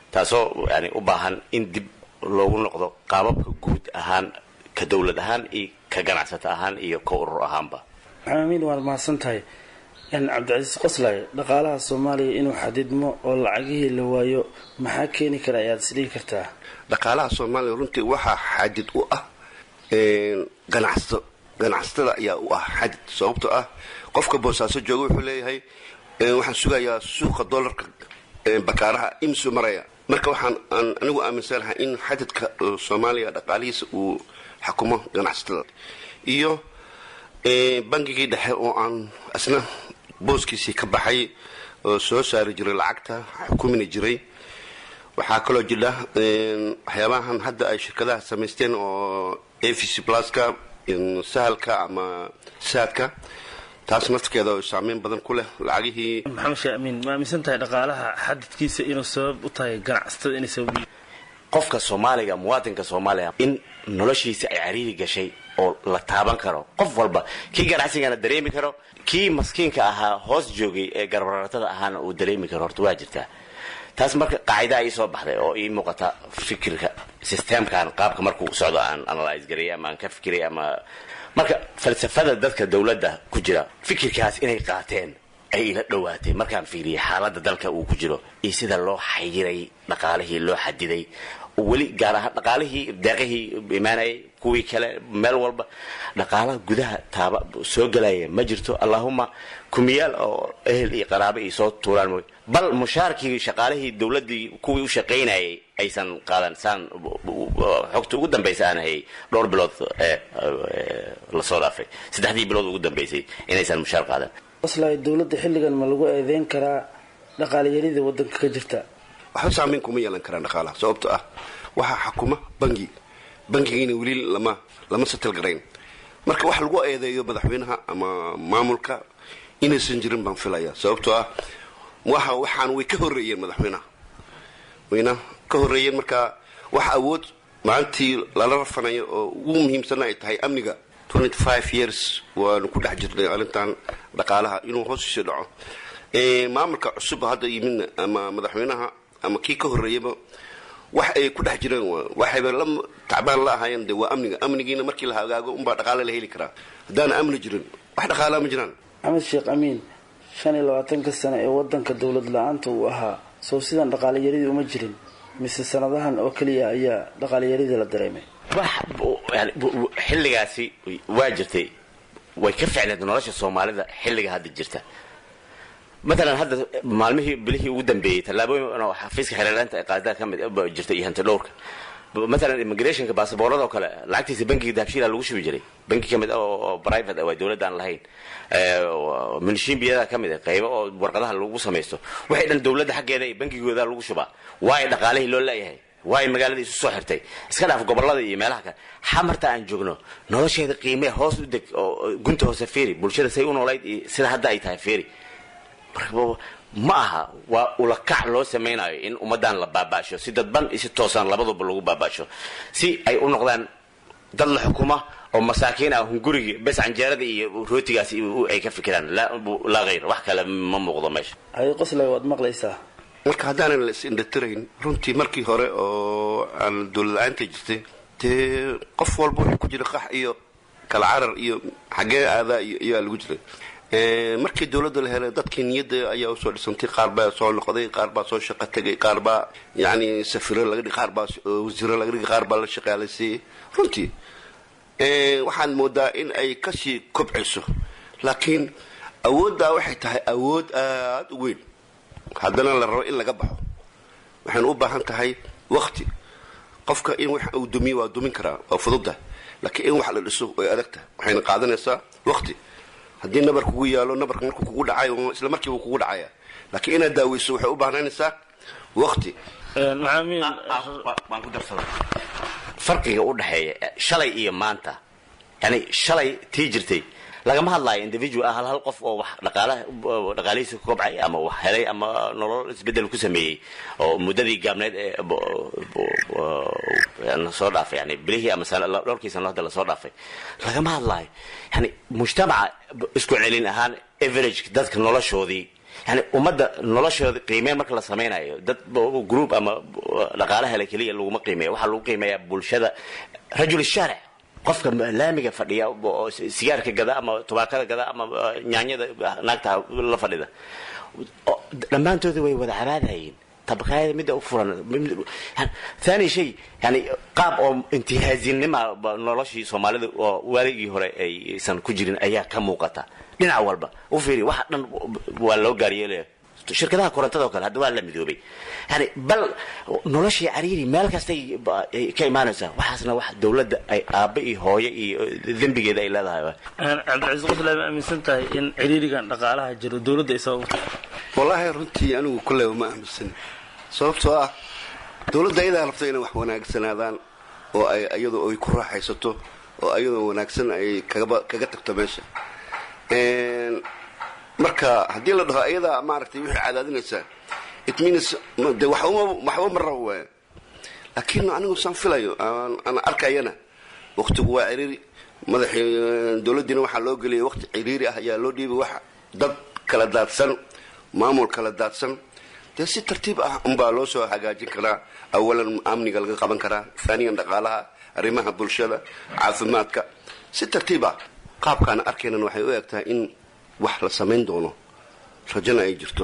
[SPEAKER 13] taasoo yani u baahan in dib loogu noqdo qaababka guud ahaan ka dowlad ahaan iyo ka ganacsato ahaan iyo ka urur ahaanba
[SPEAKER 12] maxaamiin waad mahadsan tahay cabdicasiis qoslay dhaqaalaha soomaaliya inuu xadidmo oo lacagihii la waayo maxaa keeni kara ayaad isdhigi kartaa
[SPEAKER 14] dhaqaalaha soomaaliya runtii waxaa xadid u ah ganacsato ganacsatada ayaa u ah xadid sababtoo ah qofka boosaaso jooga wuxuu leeyahay waxaan sugayaa suuqa dolarka bakaaraha imsu maraya marka waxaan aan anigu aaminsanahay in xadidka soomaaliya dhaqaalihiisa uu xakumo ganacsatada iyo bangigii dhexe oo aan isna booskiisii ka baxay oo soo saari jiray lacagta xukumina jiray waxaa kaloo jira waxyaabahan hadda ay shirkadaha samaysteen oo a v c pluska sahalka ama saadka taas nafkeeda oo saameyn badan ku leh lacagihii
[SPEAKER 12] maxamed sheekh amiin ma aaminsan tahay dhaqaalaha xadidkiisa inuu sabab u tahay ganacsatada inay sabab
[SPEAKER 13] qofka soomaaliga muwaadinka soomaaliya in noloshiisa ay cariiri gashay oo la taaban karo qof walba kii ganacsigana dareemi karo kii maskiinka ahaa hoos joogay ee garbaratada ahaana uu dareemi karo horta waa jirtaa taas marka qaacidaa ii soo baxday oo ii muuqata fikirka systemkan qaabka markuu socdo aan analyse gareey ama aan ka fikiray ama marka falsafada dadka dowladda ku jira fikirkaas inay qaateen ay ila dhowaatay markaan fiiriyay xaaladda dalka uu ku jiro iyo sida loo xayiray dhaqaalihii loo xadiday weli gaar ahaan dhaqaalihii deeqihii imaanayay kuwii kale meel walba dhaqaalaha gudaha taaba soo gelaya ma jirto allahuma kumiyaal oo ehel iyo qaraabo iyo soo tuuraan mooy bal mushaarkii shaqaalihii dowladdii kuwii u shaqaynayay aysan qaadan saan xogta ugu dambaysa aan hayay dhowr bilood lasoo dhaafay saddexdii bilood ugu dambaysay inaysan mushaar qaadan
[SPEAKER 12] qoslay dowladda xilligan ma lagu eedeyn karaa dhaqaalayarida wadanka ka jirta
[SPEAKER 14] waxba saameyn kuma yeelan karaan dhaqaalaha sababto ah waxaa xakuma bangi bangigiina weli lama lama satal garayn marka wax lagu eedeeyo madaxweynaha ama maamulka inaysan jirin baan filaya sababtoo ah waxa waxaan way ka horreeyeen madaxweynaha wayna ka horreeyeen marka wax awood maalintii lala rafanayo oo ugu muhiimsana ay tahay amniga years waanu ku dhex jirnay arrintan dhaqaalaha inuu hoos usii dhaco maamulka cusub hadda yimidna ama madaxweynaha ama kii ka horreeyaba wax ay ku dhex jireen waxayba la tacbaan la ahaayeen de waa amniga amnigiina markii la hagaago unbaa dhaqaale la heli karaa haddaana amni jirin wax dhaqaalaa ma jiraan
[SPEAKER 12] maxamed sheekh amiin shan iyo labaatanka sano ee wadanka dowlad la-aanta uu ahaa sow sidan dhaqaalayaridii uma jirin mise sanadahan oo keliya ayaa dhaqaalayaridii la dareemay
[SPEAKER 13] xilligaasi waa jirtay way ka ficneed nolosha soomaalida xilliga hadda jirta matalan hadda maalmihii bilihii ugu dambeeyey tallaabooyin oo xafiiska xereeraanta ee qaadada ka mid jirta iyo hanti dhowrka matalan immigrationka baasaboorada oo kale lacagtiisa bankiga dahabshiila lagu shubi jiray banki ka mid oo private waa dowladda aan lahayn minshiinbiyada ka mid qaybo oo warqadaha lagu samaysto waxay dhan dowladda xaggeeda iyo bankigooda lagu shubaa waayo dhaqaalihii loo leeyahay waayo magaaladii isu soo xirtay iska dhaaf gobolada iyo meelaha kale xamarta aan joogno nolosheeda qiimee hoos u deg oo gunta hoose feeri bulshada say u noolayd iyo sida hadda ay tahay feeri marka ma aha waa ulakac loo samaynayo in ummadan la baabaasho si dadban iyo si toosaan labaduba lagu baabaasho si ay u noqdaan dad la xukuma oo masaakiin ah hungurigii bes canjeerada iyo rootigaas ay ka fikiraan laa hayr wax kale ma muuqdo meesha
[SPEAKER 12] hay qoslay waad maqlaysaa
[SPEAKER 14] marka haddaanan la is-indhatirayn runtii markii hore oo aan dowlad-la-aanta jirtay dee qof walba wuxuu ku jira qax iyo kala carar iyo xaggee aadaa iyo ayaa lagu jiray markii dowladda la helay dadkii niyadda ayaa usoo dhisantay qaar baa soo noqday qaar baa soo shaqo tegay qaar baa yacni safiro laga dhig qaar baa wasiiro laga dhigay qaar baa la shaqaalaysiiyey runtii waxaad moodaa in ay kasii kobciso laakiin awooddaa waxay tahay awood aada u weyn haddana la rabo in laga baxo waxaynu u baahan tahay wakti qofka in wax uu dumiyo waa dumin karaa waa fududda laakiin in wax la dhiso way adagtahay waxayna qaadanaysaa wakti haddii nabar kugu yaalo nabarka markuu kugu dhacayo isla markiiba kugu dhacaya laakiin inaad daaweyso waxay u baahnanaysaa wakti
[SPEAKER 13] waan ku darsada farqiga u dhexeeya shalay iyo maanta yani shalay tii jirtay lagama hadlaayo individual ah hal hal qof oo wax dhaqaalaha dhaqaalihiisa ku kobcay ama wax helay ama nolol isbedel ku sameeyey oo muddadii gaabneed ee lasoo dhaafay yani bilihii ama dhowrkii sano hadda lasoo dhaafay lagama hadlaayo yani mujtamaca isku celin ahaan average dadka noloshoodii yani ummadda noloshooda qiimeen marka la samaynayo dad group ama dhaqaala hele keliya laguma qiimeeya waxaa lagu qiimeeyaa bulshada rajul shaaric qofka laamiga fadhiya oo sigaarka gada ama tubaakada gada ama nyaanyada naagta la fadhida dhammaantooda way wada cabaadayeen tabakaayada midda u furan thani shay yani qaab oo intihaazinima noloshii soomaalida oo waaligii hore aysan ku jirin ayaa ka muuqata dhinac walba u fiiri waxa dhan waa loo gaaryeelaya shirkadaha korontada oo kale hadda waa la midoobay yani bal noloshii cariiri meel kastay ka imaanaysaa waxaasna wax dowladda ay aabba iyo hooyo iyo dembigeeda ay leedahay
[SPEAKER 12] cabdicasiis qofle ma aaminsan tahay in ciriirigan dhaqaalaha jiro dowladda ay sababta
[SPEAKER 14] wallaahi runtii anigu kulleyba ma aaminsan sababtoo ah dowladda ayadaa rabta inay wax wanaagsanaadaan oo ay iyadu ay ku raaxaysato oo ayadoo wanaagsan ay kagaba kaga tagto meesha marka haddii la dhaho ayadaa maaragtay wixii cadaadinaysaa it means de waxba waxba ma rabo waaya laakiin anigu saan filayo aan arkayana waqtigu waa ciriiri madaxii dowladdiina waxaa loo geliyay waqti ciriiri ah ayaa loo dhiibay wax dad kala daadsan maamul kala daadsan dee si tartiib ah unbaa loo soo hagaajin karaa awalan amniga laga qaban karaa aaniyan dhaqaalaha arrimaha bulshada caafimaadka si tartiib ah qaabkaana arkaynan waxay u egtahay in wax la samayn doono rajana ay jirto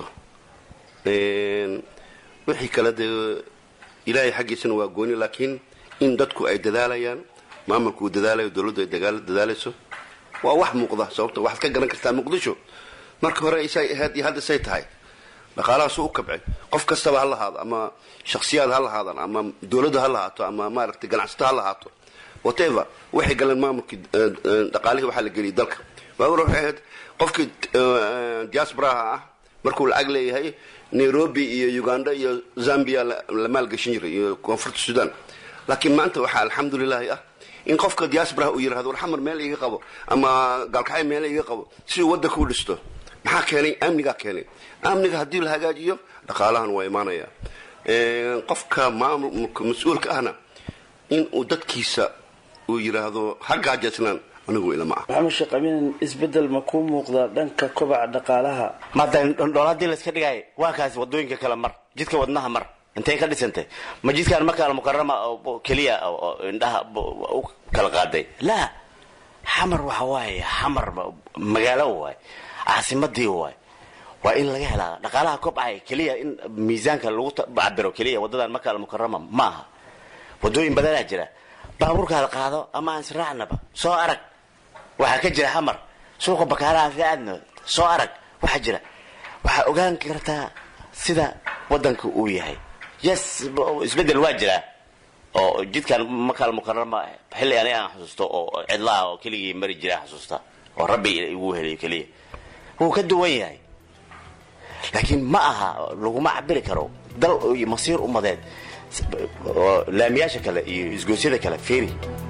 [SPEAKER 14] wixii kale dee ilaahay xaggiisana waa gooni laakiin in dadku ay dadaalayaan maamulku uu dadaalayo dowladdu ay dadaalayso waa wax muuqda sababta waxaad ka garan kartaa muqdisho marka hore isay ahayd iyo hadda say tahay dhaqaalahaasu u kabcay qof kastaba ha lahaado ama shakhsiyaad ha lahaadaan ama dowladda ha lahaato ama maaragtay ganacsato ha lahaato whatever waxay galeen maamulkii dhaqaalihii waxaa la geliyay dalka waawar waxay ahayd qofkii diasporaha ah markuu lacag leeyahay nairobi iyo uganda iyo zambia la maalgashin jiray iyo koonfurta sudan laakiin maanta waxaa alxamdulilaahi ah in qofka diasporaha uu yirahdo war xamar meel iga qabo ama gaalkacay meel iga qabo si uu waddanka u dhisto maxaa keenay amnigaa keenay amniga haddii la hagaajiyo dhaqaalahan waa imaanaya qofka maamulka mas-uulka ahna in uu dadkiisa uu yiraahdo ha gaajaysnaan anigu ilama ah
[SPEAKER 12] maxamed sheekh amiin isbedel ma kuu muuqdaa dhanka kobaca dhaqaalaha
[SPEAKER 13] maada dhool haddii layska dhigaayo waa kaasi wadooyinka kale mar jidka wadnaha mar intay ka dhisantay ma jidkaan marka almukarama keliya indhaha u kala qaaday laa xamar waxa waaye xamar magaalo waay caasimadii waay waa in laga helaa dhaqaalaha kobcaya keliya in miisaanka lagu cabiro keliya wadadan marka almukarama ma aha wadooyin badanaa jira baabuurkaada qaado ama aan israacnaba soo arag waxaa ka jira xamar suuqa bakaalaha ka aadno soo arag waxaa jira waxaa ogaan kartaa sida wadanka uu yahay yes isbedel waa jiraa oo jidkan makaal mukarama xilli ani aan xusuusto oo cidlaha oo keligii mari jira xasuusta oo rabbi igu heliyo keliya wuu ka duwan yahay laakiin ma aha laguma cabiri karo dal iyo masiir umadeed laamiyaasha kale iyo isgoosyada kale feri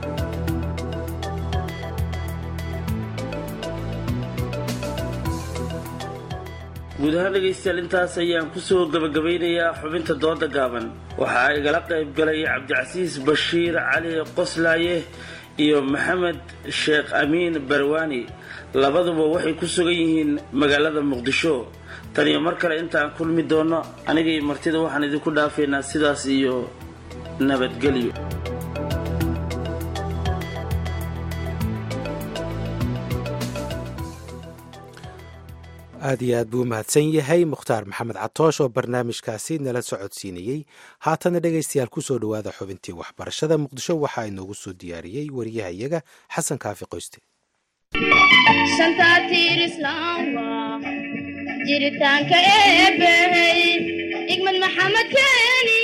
[SPEAKER 12] guud ahaan dhegaystayaal intaas ayaan kusoo gabagabaynayaa xubinta dooda gaaban waxaa igala qayb galay cabdicasiis bashiir cali qoslaaye iyo maxamed sheekh amiin barwaani labaduba waxay ku sugan yihiin magaalada muqdisho tan iyo mar kale intaan kulmi doonno aniga iyo martida waxaan idinku dhaafaynaa sidaas iyo nabadgelyo
[SPEAKER 3] aad iyo aad buu umahadsan yahay mukhtaar maxamed catoosh oo barnaamijkaasi nala socodsiinayey haatana dhegaystayaal kusoo dhowaada xubintii waxbarashada muqdisho waxaa inoogu soo diyaariyey wariyahayaga xasan kaafi qoyste
[SPEAKER 15] jiritaanka eebbey igmad maxamed keeni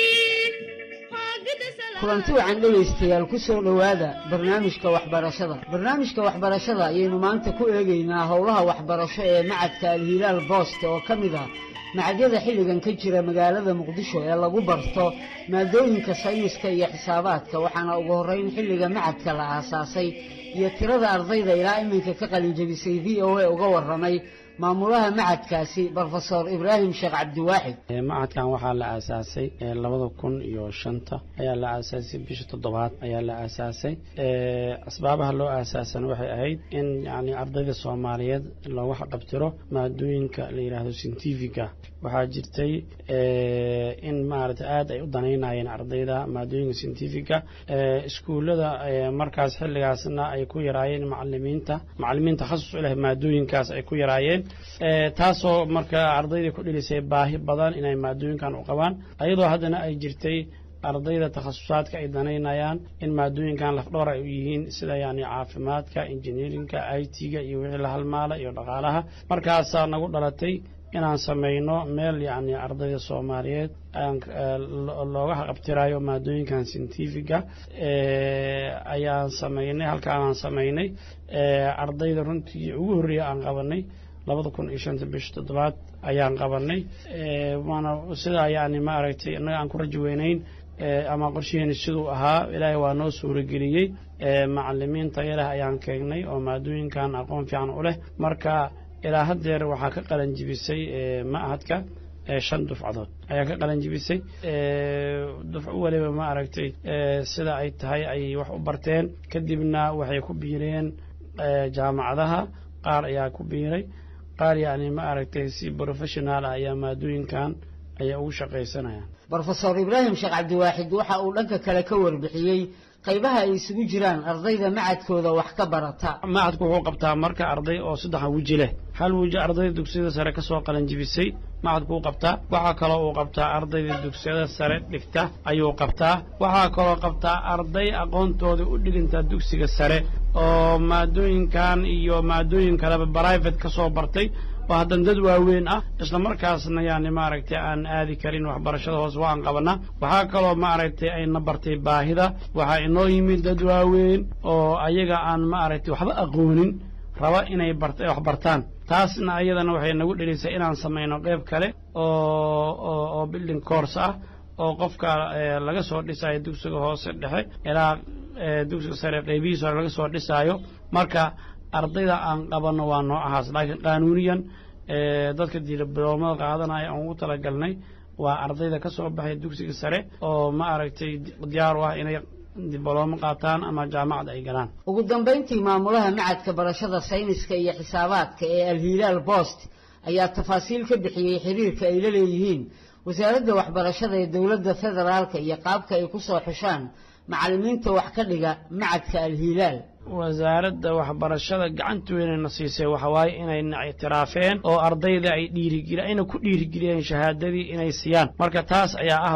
[SPEAKER 16] kulanti wacan dhegaystayaal ku soo dhowaada barnaamijka waxbarashada barnaamijka waxbarashada ayaynu maanta ku eegaynaa howlaha waxbarasho ee macadka alhilaal booste oo ka mid ah macadyada xilligan ka jira magaalada muqdisho ee lagu barto maadooyinka sayniska iyo xisaabaadka waxaana ugu horreyn xilliga macadka la aasaasay iyo tirada ardayda ilaa iminka ka qalinjabisay v o a uga warramay maamulaha macadkaasi brofesor ibraahim sheekh cabdiwaaxid
[SPEAKER 17] macadkan waxaa la aasaasay labada kun iyo shanta ayaa la aasaasay bisha toddobaad ayaa la aasaasay asbaabaha loo aasaasana waxay ahayd in yani ardayda soomaaliyeed loogu xaqabtiro maadooyinka la yidhaahdo scientifica waxaa jirtay in maaragtay aada ay u danaynayeen ardayda maadooyinka scientifica iskuullada markaas xilligaasna ay ku yaraayeen macalimiinta macalimiin takhasus u leh maadooyinkaas ay ku yaraayeen taasoo marka ardayda ku dhilisay baahi badan inay maadooyinkan u qabaan ayadoo haddana ay jirtay ardayda takhasusaadka ay danaynayaan in maadooyinkan lafdhowr ay u yihiin sida yani caafimaadka injineerinka i t-ga iyo wixii la halmaala iyo dhaqaalaha markaasaa nagu dhalatay inaan samayno meel yacni ardayda soomaaliyeed looga haqabtirayo maadooyinkan scientifica ayaan samaynay halkaanaan samaynay ardayda runtii ugu horreeya aan qabanay labada kun iyo shanta bisha toddobaad ayaan qabanay waana sidaa yani ma aragtay innaga aan ku rajo weynayn ama qorshaheeni siduu ahaa ilaahay waa noo suurageliyey macalimiin tayo leh ayaan keenay oo maadooyinkan aqoon fiican u leh marka ilaa haddeer waxaa ka qalanjibisay ma'hadka shan dufcadood ayaa ka qalanjibisay dufco weliba ma aragtay sida ay tahay ayay wax u barteen kadibna waxay ku biireen jaamacadaha qaar ayaa ku biiray qaar yacni ma aragtay si professional ah ayaa maadooyinkan ayaa ugu shaqaysanayaan
[SPEAKER 16] brofesor ibraahim sheekh cabdiwaaxid waxa uu dhanka kale ka warbixiyey qaybaha ay isugu jiraan ardayda macadkooda wax ka barata
[SPEAKER 17] macadku wuxuu qabtaa marka arday oo saddexa weji leh hal weji ardayda dugsiyada sare ka soo qalanjibisay macadku uu qabtaa waxaa kaloo uu qabtaa ardayda dugsiyada sare dhigta ayuu qabtaa waxaa kaloo qabtaa arday aqoontooda u dhiginta dugsiga sare oo maadooyinkan iyo maadooyin kaleba brivate ka soo bartay oo haddana dad waaweyn ah isla markaasna yani maaragtay aan aadi karin waxbarashada hoose waan qabanaa waxaa kaloo maaragtay ayna bartay baahida waxaa inoo yimid dad waaweyn oo ayaga aan maaragtay waxba aqoonin raba inay wax bartaan taasna ayadana waxay nagu dhelisay inaan samayno qayb kale oo oo building course ah oo qofka laga soo dhisayo dugsiga hoose dhexe ilaa dugsiga sare qaybihiisa hore laga soo dhisaayo marka ardayda aan qabanno waa noocahaas laakiin qaanuuniyan dadka diloomada qaadanaya aan ugu talagalnay waa ardayda ka soo baxay dugsiga sare oo ma aragtay diyaar u ah inay diblomo qaataan ama jaamacad ay galaan
[SPEAKER 16] ugu dambayntii maamulaha macadka barashada sayniska iyo xisaabaadka ee alhilaal bost ayaa tafaasiil ka bixiyey xiriirka ay la leeyihiin wasaaradda waxbarashada ee dowladda federaalka iyo qaabka ay ku soo xushaan macallimiinta wax ka dhiga macadka alhilaal
[SPEAKER 17] wasaaradda waxbarashada gacanta weynayna siisay waxawaaye inayna ictiraafeen oo ardayda ay dhiirigeli ayna ku dhiirigeliyeen shahaadadii inay siiyaan marka taas ayaa ah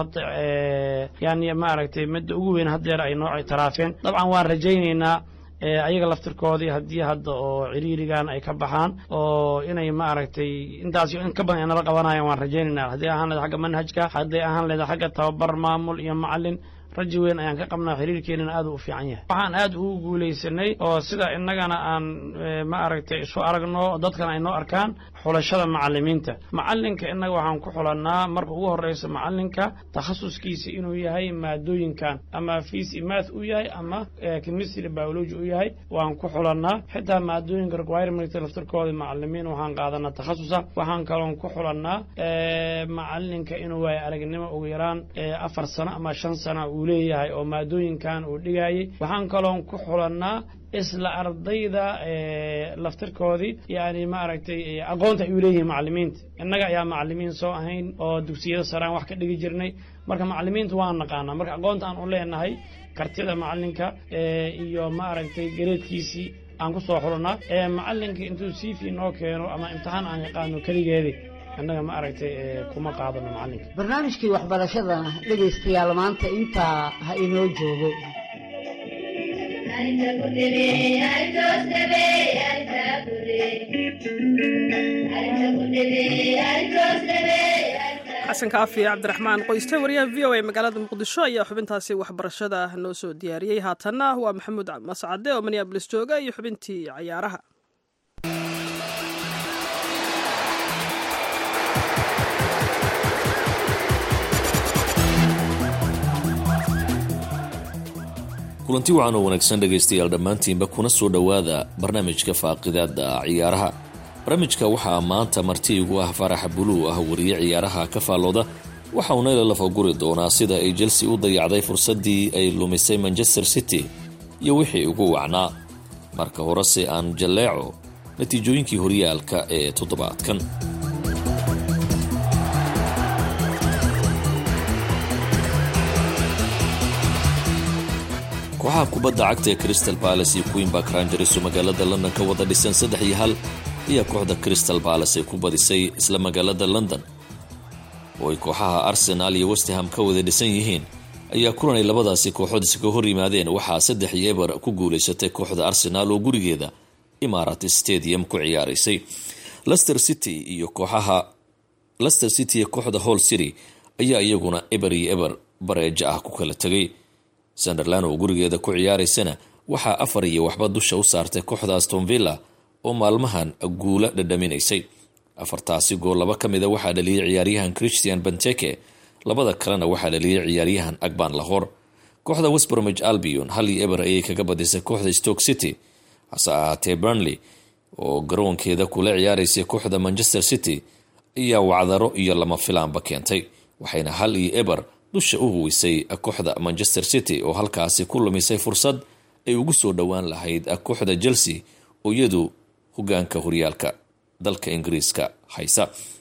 [SPEAKER 17] yani maaragtay midda ugu weyn haddeer ay noo ictiraafeen dabcan waan rajaynaynaa ayaga laftirkoodii haddii hadda oo ciriirigan ay ka baxaan oo inay maaragtay intaas in ka badan ay nala qabanayaan waan rajaynaynaa haddii ahaan leeda xagga manhajka hadday ahaan leeda xagga tababar maamul iyo macalin raji weyn ayaan ka qabnaa xiriirkeenana aad u fiican yahay waxaan aad ugu guulaysanay oo sida innagana aan ma aragtay isu aragno dadkana ay noo arkaan xulashada macalimiinta macalinka innaga waxaan ku xulannaa marka ugu horreysa macalinka takhasuskiisa inuu yahay maadooyinkan ama fisi math u yahay ama chemistry biology u yahay waan ku xulannaa xitaa maadooyinka requirement laftirkooda macalimiin waxaan qaadanaa takhasusa waxaan kaloon ku xulannaa macalinka inuu waayo aragnimo ugu yaraan afar sano ama shan sano uu leeyahay oo maadooyinkan uu dhigayay waxaan kaloon ku xulannaa isla ardayda laftirkoodii yani maaragtay aqoonta ay u leeyihiin macalimiinta innaga ayaa macalimiin soo ahayn oo dugsiyada saraan wax ka dhigi jirnay marka macalimiinta waan naqaanaa marka aqoonta aan u leenahay kartida macalinka iyo maaragtay gareedkiisii aan ku soo xulannaa macalinka intuu cv noo keeno ama imtixaan aan yaqaano keligeedii annaga ma aragtay kuma qaadano macalinka
[SPEAKER 16] barnaamijkii waxbarashadana dhegaystayaal maanta intaa ha inoo joogo
[SPEAKER 2] xasan kaafi cabdiraxmaan qoyste wariyaha v o a magaalada muqdisho ayaa xubintaasi waxbarashada noo soo diyaariyey haatanna waa maxamuud mascade oo minneabolis jooga iyo xubintii cayaaraha
[SPEAKER 18] kulanti wacan oo wanaagsan dhegaystayaal dhammaantiinba kuna soo dhowaada barnaamijka faaqidaada ciyaaraha barnaamijka waxaa maanta marti igu ah faraxa buluu ah wariye ciyaaraha ka faallooda waxa uuna ila lafaguri doonaa sida ay chelsea u dayacday fursaddii ay lumisay manchester city iyo wixii ugu wacnaa marka horese aan jalleeco natiijooyinkii horyaalka ee toddobaadkan kooxaha kubadda cagta ee crystal balace iyo queenbark rangers oo magaalada london ka wada dhisan saddex iyo hal ayaa kooxda crystal balace ay ku badisay isla magaalada london oo ay kooxaha arsenal iyo westham ka wada dhisan yihiin ayaa kulan ay labadaasi kooxood iskaga hor yimaadeen waxaa saddex iyo eber ku guulaysatay kooxda arsenal oo gurigeeda imarat stadium ku ciyaaraysay lester city iyo kooxaha lester city iyo kooxda hall city ayaa iyaguna eber iyo eber bareejo ah ku kala tegay sunderland oo gurigeeda ku ciyaaraysana waxaa afar iyo waxba dusha u saartay kooxda aston villa oo maalmahan guula dhadhaminaysay afartaasi gool laba ka mida waxaa dhaliyay ciyaaryahan christian benteke labada kalena waxaa dhaliyay ciyaaryahan agban lahor kooxda westbromage albion hal iyo eber ayay kaga badisay kooxda stoke city hase ahaatee burnley oo garoonkeeda kula ciyaaraysay kooxda manchester city ayaa wacdaro iyo lama filaanba keentay waxayna hal iyo eber dusha u huwisay kooxda manchester city oo halkaasi ku lumisay fursad ay ugu soo dhowaan lahayd kooxda chelsea oo iyadu hogaanka horyaalka dalka ingiriiska haysa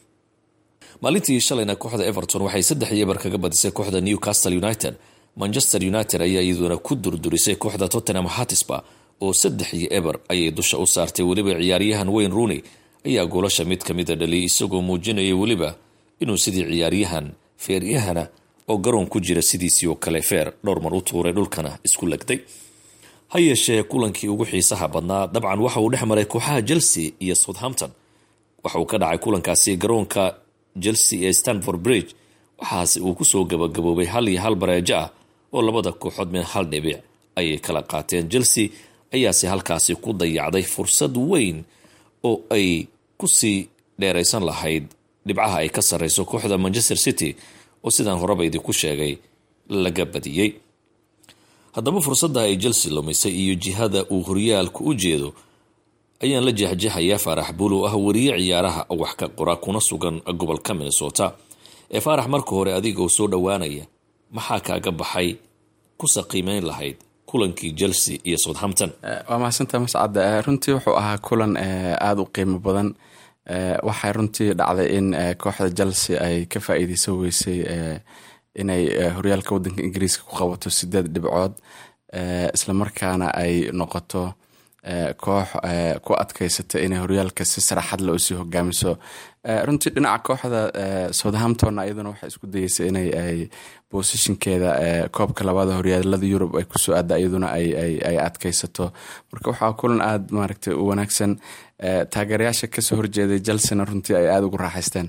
[SPEAKER 18] maalintii shalayna kooxda everton waxay saddex iyo eber kaga badisay kooxda newcastle united manchester united ayaa iyaduna ku durdurisay kooxda tottenham hatisba oo saddex iyo eber ayay dusha u saartay weliba ciyaaryahan wayne rooney ayaa goolasha mid kamida dhaliyay isagoo muujinaya weliba inuu sidii ciyaaryahan feeryahana oo garoon ku jira sidiisii oo kale feer dhowr mar u tuuray dhulkana isku legday ha yeeshee kulankii ugu xiisaha badnaa dabcan waxa uu dhex maray kooxaha chelsea iyo southampton waxa uu ka dhacay kulankaasi garoonka chelsea ee stanford bridge waxaase uu kusoo gabagaboobay hal iyo hal bareejo ah oo labada kooxood mid hal dhibic ayay kala qaateen chelsea ayaase halkaasi ku dayacday fursad weyn oo ay kusii dheeraysan lahayd dhibcaha ay ka sarreyso kooxda manchester city oo sidaan horeba idinku sheegay laga badiyey haddaba fursadda ay chelsea lumisay iyo jihada uu horyaalku u jeedo ayaan la jeexjeexayaa faarax buulow ah wariye ciyaaraha wax ka qora kuna sugan gobolka minnesota ee faarax marka hore adigoo soo dhowaanaya maxaa kaaga baxay kusa qiimeyn lahayd kulankii chelsea iyo southampton
[SPEAKER 19] waa mahadsantaha mascad runtii wuxuu ahaa kulan aada u qiimo badan waxay runtii dhacday in kooxda chelsea ay ka faa-iideysan weysay inay horyaalka wadanka ingiriiska ku qabato sideed dhibcood islamarkaana ay noqoto koox ku adkeysata inay horyaalka si saraxad le usii hogaamiso runtii dhinaca kooxda southampton iyaduna waxay isku dayeysay inay ay bosishinkeeda koobka labaada horyaalada yurub ay kusoo aada iyaduna ay adkeysato marka waxaa kulan aada maaragtay u wanaagsan taageerayaasha kasoo horjeeday chelsena runtii ay aada ugu raaxaysteen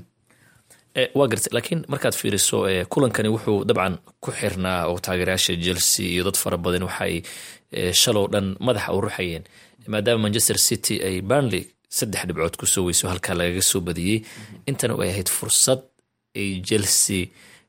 [SPEAKER 18] waa garta laakiin markaad fiiriso kulankani wuxuu dabcan ku xirnaa oo taageerayaasha chelsea iyo dad fara badan waxaay shalow dhan madaxa u ruxayeen maadaama manchester city ay burnley saddex dhibcood kusoo weyso halkaa lagaga soo badiyey intana ay ahayd fursad ay chelsea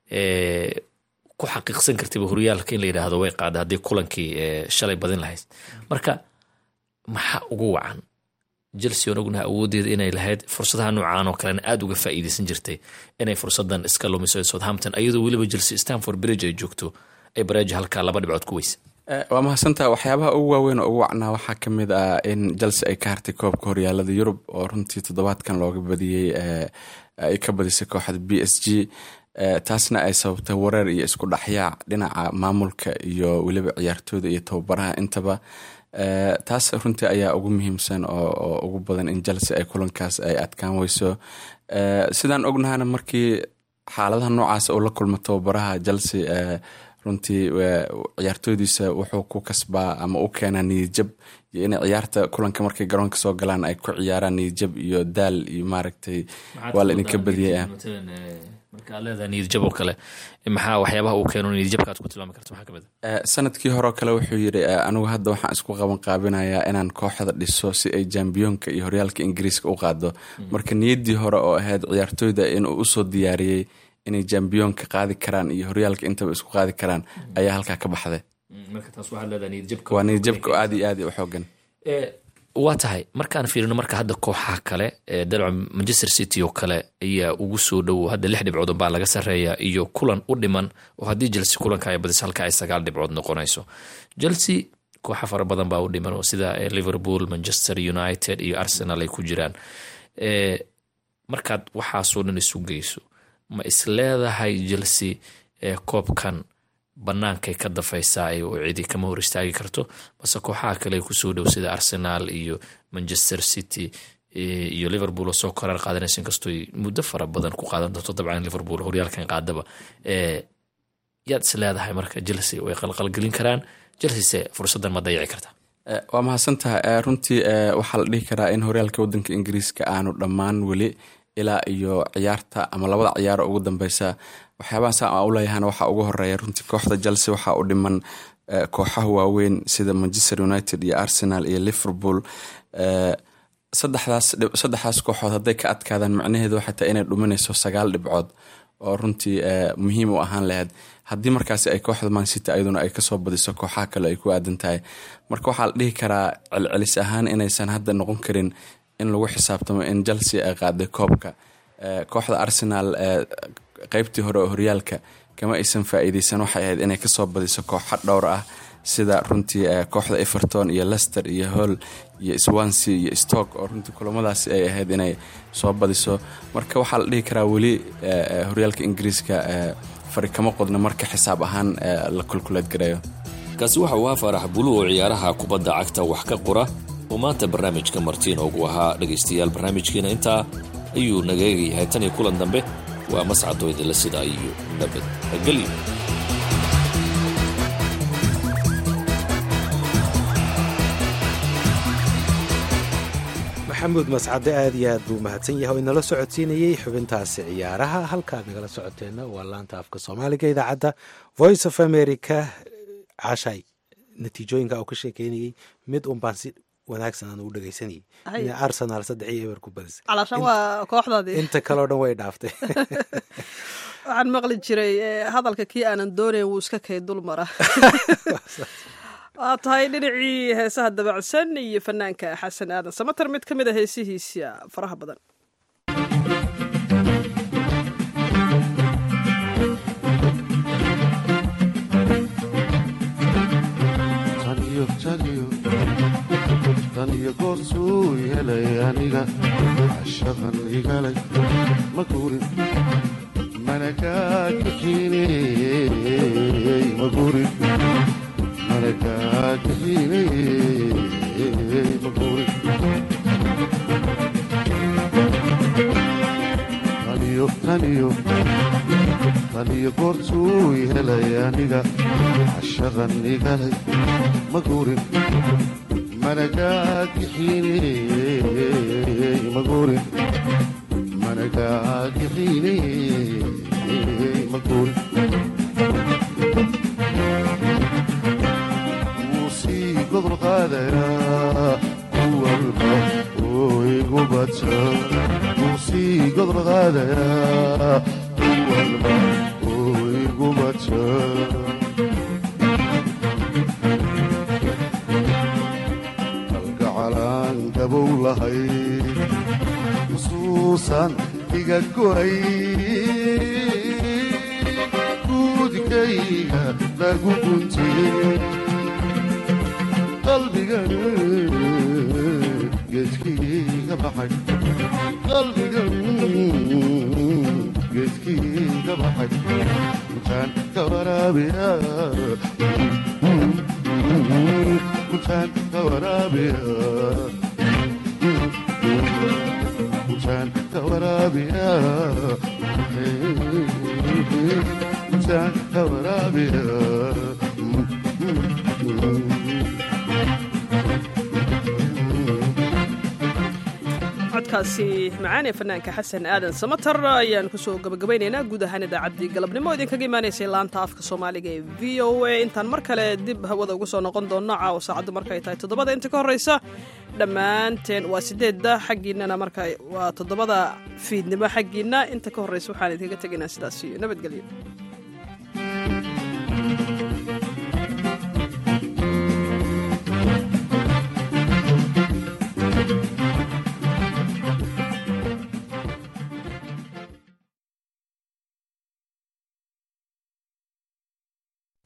[SPEAKER 18] ku xaqiiqsan kartayba horyaalka in la yidhaahdo way qaada haddii kulankii shalay badin lahayd marka maxaa ugu wacan chelsea on ognaha awoodeeda inay lahayd fursadaha noocaan oo kalena aada uga faa'iideysan jirtay inay fursadan iska lumiso southampton iyadoo weliba chelsea stanford bridge ay joogto ay bareejo halkaa laba dhibcood ku weysa
[SPEAKER 19] waa mahadsantaha waxyaabaha ugu waaweyn oo ugu wacnaa waxaa ka mid ah in chelsea ay ka hartay koobka horyaalada yurub oo runtii toddobaadkan looga badiyey ay ka badisay kooxda b s g taasna ay sababtay wareer iyo isku dhexyaac dhinaca maamulka iyo weliba ciyaartooyda iyo tababaraha intaba taas runtii ayaa ugu muhiimsan oo ugu badan in chelsea ay kulankaas ay adkaan weyso sidaan ognahana markii xaaladaha noocaas uu la kulmo tababaraha chelsea runtii ciyaartooydiisa wuxuu ku kasbaa ama u keenaa niyadjab iyo inay ciyaarta kulanka markay garoonka soo galaan ay ku ciyaaraan niyadjab iyo daal iyo maaragtay waa la idinka badiyay
[SPEAKER 18] markaa leedahay niyadjab oo kale maxaa waxyaabaha uu keeno niyadjabka aad ku tilmaami karto maxaa kamid
[SPEAKER 19] ah sanadkii hore oo kale wuxuu yidhi anigu hadda waxaan isku qaban qaabinayaa inaan kooxda dhiso si ay jambiyoonka iyo horyaalka ingiriiska u qaado marka niyaddii hore oo ahayd ciyaartooyda inuu usoo diyaariyey inay jambiyoonka qaadi karaan iyo horyaalka intaba isku qaadi karaan ayaa halkaa ka baxday waa niyadjabka aad iyo aad u xoogan
[SPEAKER 18] waa tahay markaan fiirino marka hadda kooxaha kale ee dalca manchester city oo kale ayaa ugu soo dhowow hadda lix dhibcood baa laga sarreeya iyo kulan u dhiman oo haddii chelsea kulanka ay badiso halka ay sagaal dhibcood noqonayso chelsea kooxa fara badan baa u dhiman oo sida liverpool manchester united iyo arsenal ay ku jiraan markaad waxaasoo dhan isu geyso ma isleedahay chelsea koobkan bannaankay ka dafaysaa oo cidi kama hor istaagi karto base kooxaha kale kusoo dhow sida arsenal iyo manchester city iyo liverpool oo soo koraar qaadanaysa inkastoo muddo fara badan ku qaadan doonto dabcan liverpool horyaalkan qaadaba yaad is leedahay marka chelsea way qalqalgelin karaan chelsea fursadan ma dayaci karta
[SPEAKER 19] waa mahadsantaha runtii waxaa la dhihi karaa in horyaalka wadanka ingiriiska aanu dhammaan weli ilaa iyo ciyaarta ama labada ciyaaro ugu dambeysa waxyaabaha saa aan u leeyahana waxaa ugu horeeya runtii kooxda chelsea waxaa u dhiman kooxaha waaweyn sida manchester united iyo arsenal iyo liverpool saddexdaas kooxood hadday ka adkaadaan macnaheedu waxay tahay inay dhuminayso sagaal dhibcood oo runtii muhiim u ahaan lahayd haddii markaasi ay kooxda mancity ayaduna ay kasoo badiso kooxaha kale ay ku aadan tahay marka waxaa la dhihi karaa celcelis ahaan inaysan hadda noqon karin in lagu xisaabtamo in chelsea ay qaaday koobka kooxda arsenal qeybtii hore oo horyaalka kama aysan faa-iideysan waxay ahayd inay kasoo badiso kooxa dhowr ah sida runtii kooxda everton iyo lester iyo hall iyo swansea iyo stock oo runtii kulamadaasi ay ahayd inay soo badiso marka waxaa la dhihi karaa weli horyaalka ingiriiska fari kama qodna marka xisaab ahaan la kulkuleed gareeyo
[SPEAKER 18] kaasi waxa uu ahaa faarax bulu oo ciyaaraha kubadda cagta wax ka qora oo maanta barnaamijka martiin ugu ahaa dhegaystayaal barnaamijkiina intaa ayuu naga eegayahay tan iyo kulan dambe waa mascadoo idinla sidaa iyo nabadgelyo
[SPEAKER 3] maxamuud mascade aad iyo aad buu mahadsan yahay oo inala socodsiinayey xubintaasi ciyaaraha halkaad nagala socoteenna waa laanta afka soomaaliga idaacadda voice of america cashay natiijooyinka uu ka sheekeynayey mid un baan si wanaagsan aan ugu dhegaysanayay in arsenal saddex iyo eber ku badisay
[SPEAKER 2] calaashan waa kooxdaadii
[SPEAKER 3] inta kaleo dhan way dhaaftay
[SPEAKER 2] waxaan maqli jiray hadalka kii aanan doonayn wuu iska kay dul mara waa tahay dhinacii heesaha dabacsan iyo fanaanka xasan aadan samater mid ka mid a heesihiisa faraha badan
[SPEAKER 20] tan iyo goorsuu helay aniga shaqan igalay ma guurin mana kaa kaxiiney ma guurin mana kaa kaxiiney ma guurin taniyo taniyo taniyo goorsuu helay aniga shaqan igalay ma guurin managaagixiney maguurin managaagixiney maguurin wuu sii gobol qaadayaa kuwalba oo igu badsa wuu sii gobol qaadayaa kuwalba oo igu badsa gabow lahay xusuusan iga go'ay guudkayga lagu guntiyey qalbigan geedkiiga baxay qalbigan geedkiiga baxay intaan ka waraabiya intaan ka waraabiya intaan ka waraabiya intaan ka waraabiya
[SPEAKER 2] codkaasi macaan ee fanaanka xasan aadan samatar ayaan kusoo gabagabaynaynaa guud ahaan idaacaddii galabnimo idinkaga imaanaysay laanta afka soomaaliga ee v o a intaan mar kale dib hawada ugu soo noqon doonno caawa saacaddu markay tahay toddobada inta ka horreysa dhammaanteen waa sideedda xaggiinnana marka waa toddobada fiidnimo xaggiinna inta ka horreysa waxaan idinkaga tegaynaa sidaas iyo nabadgelyo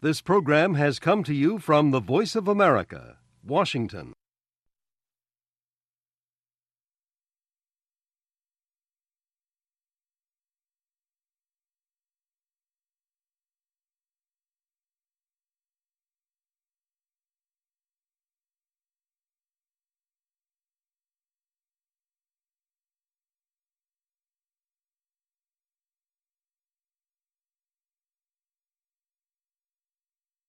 [SPEAKER 21] This program has come to you from the Voice of America, Washington.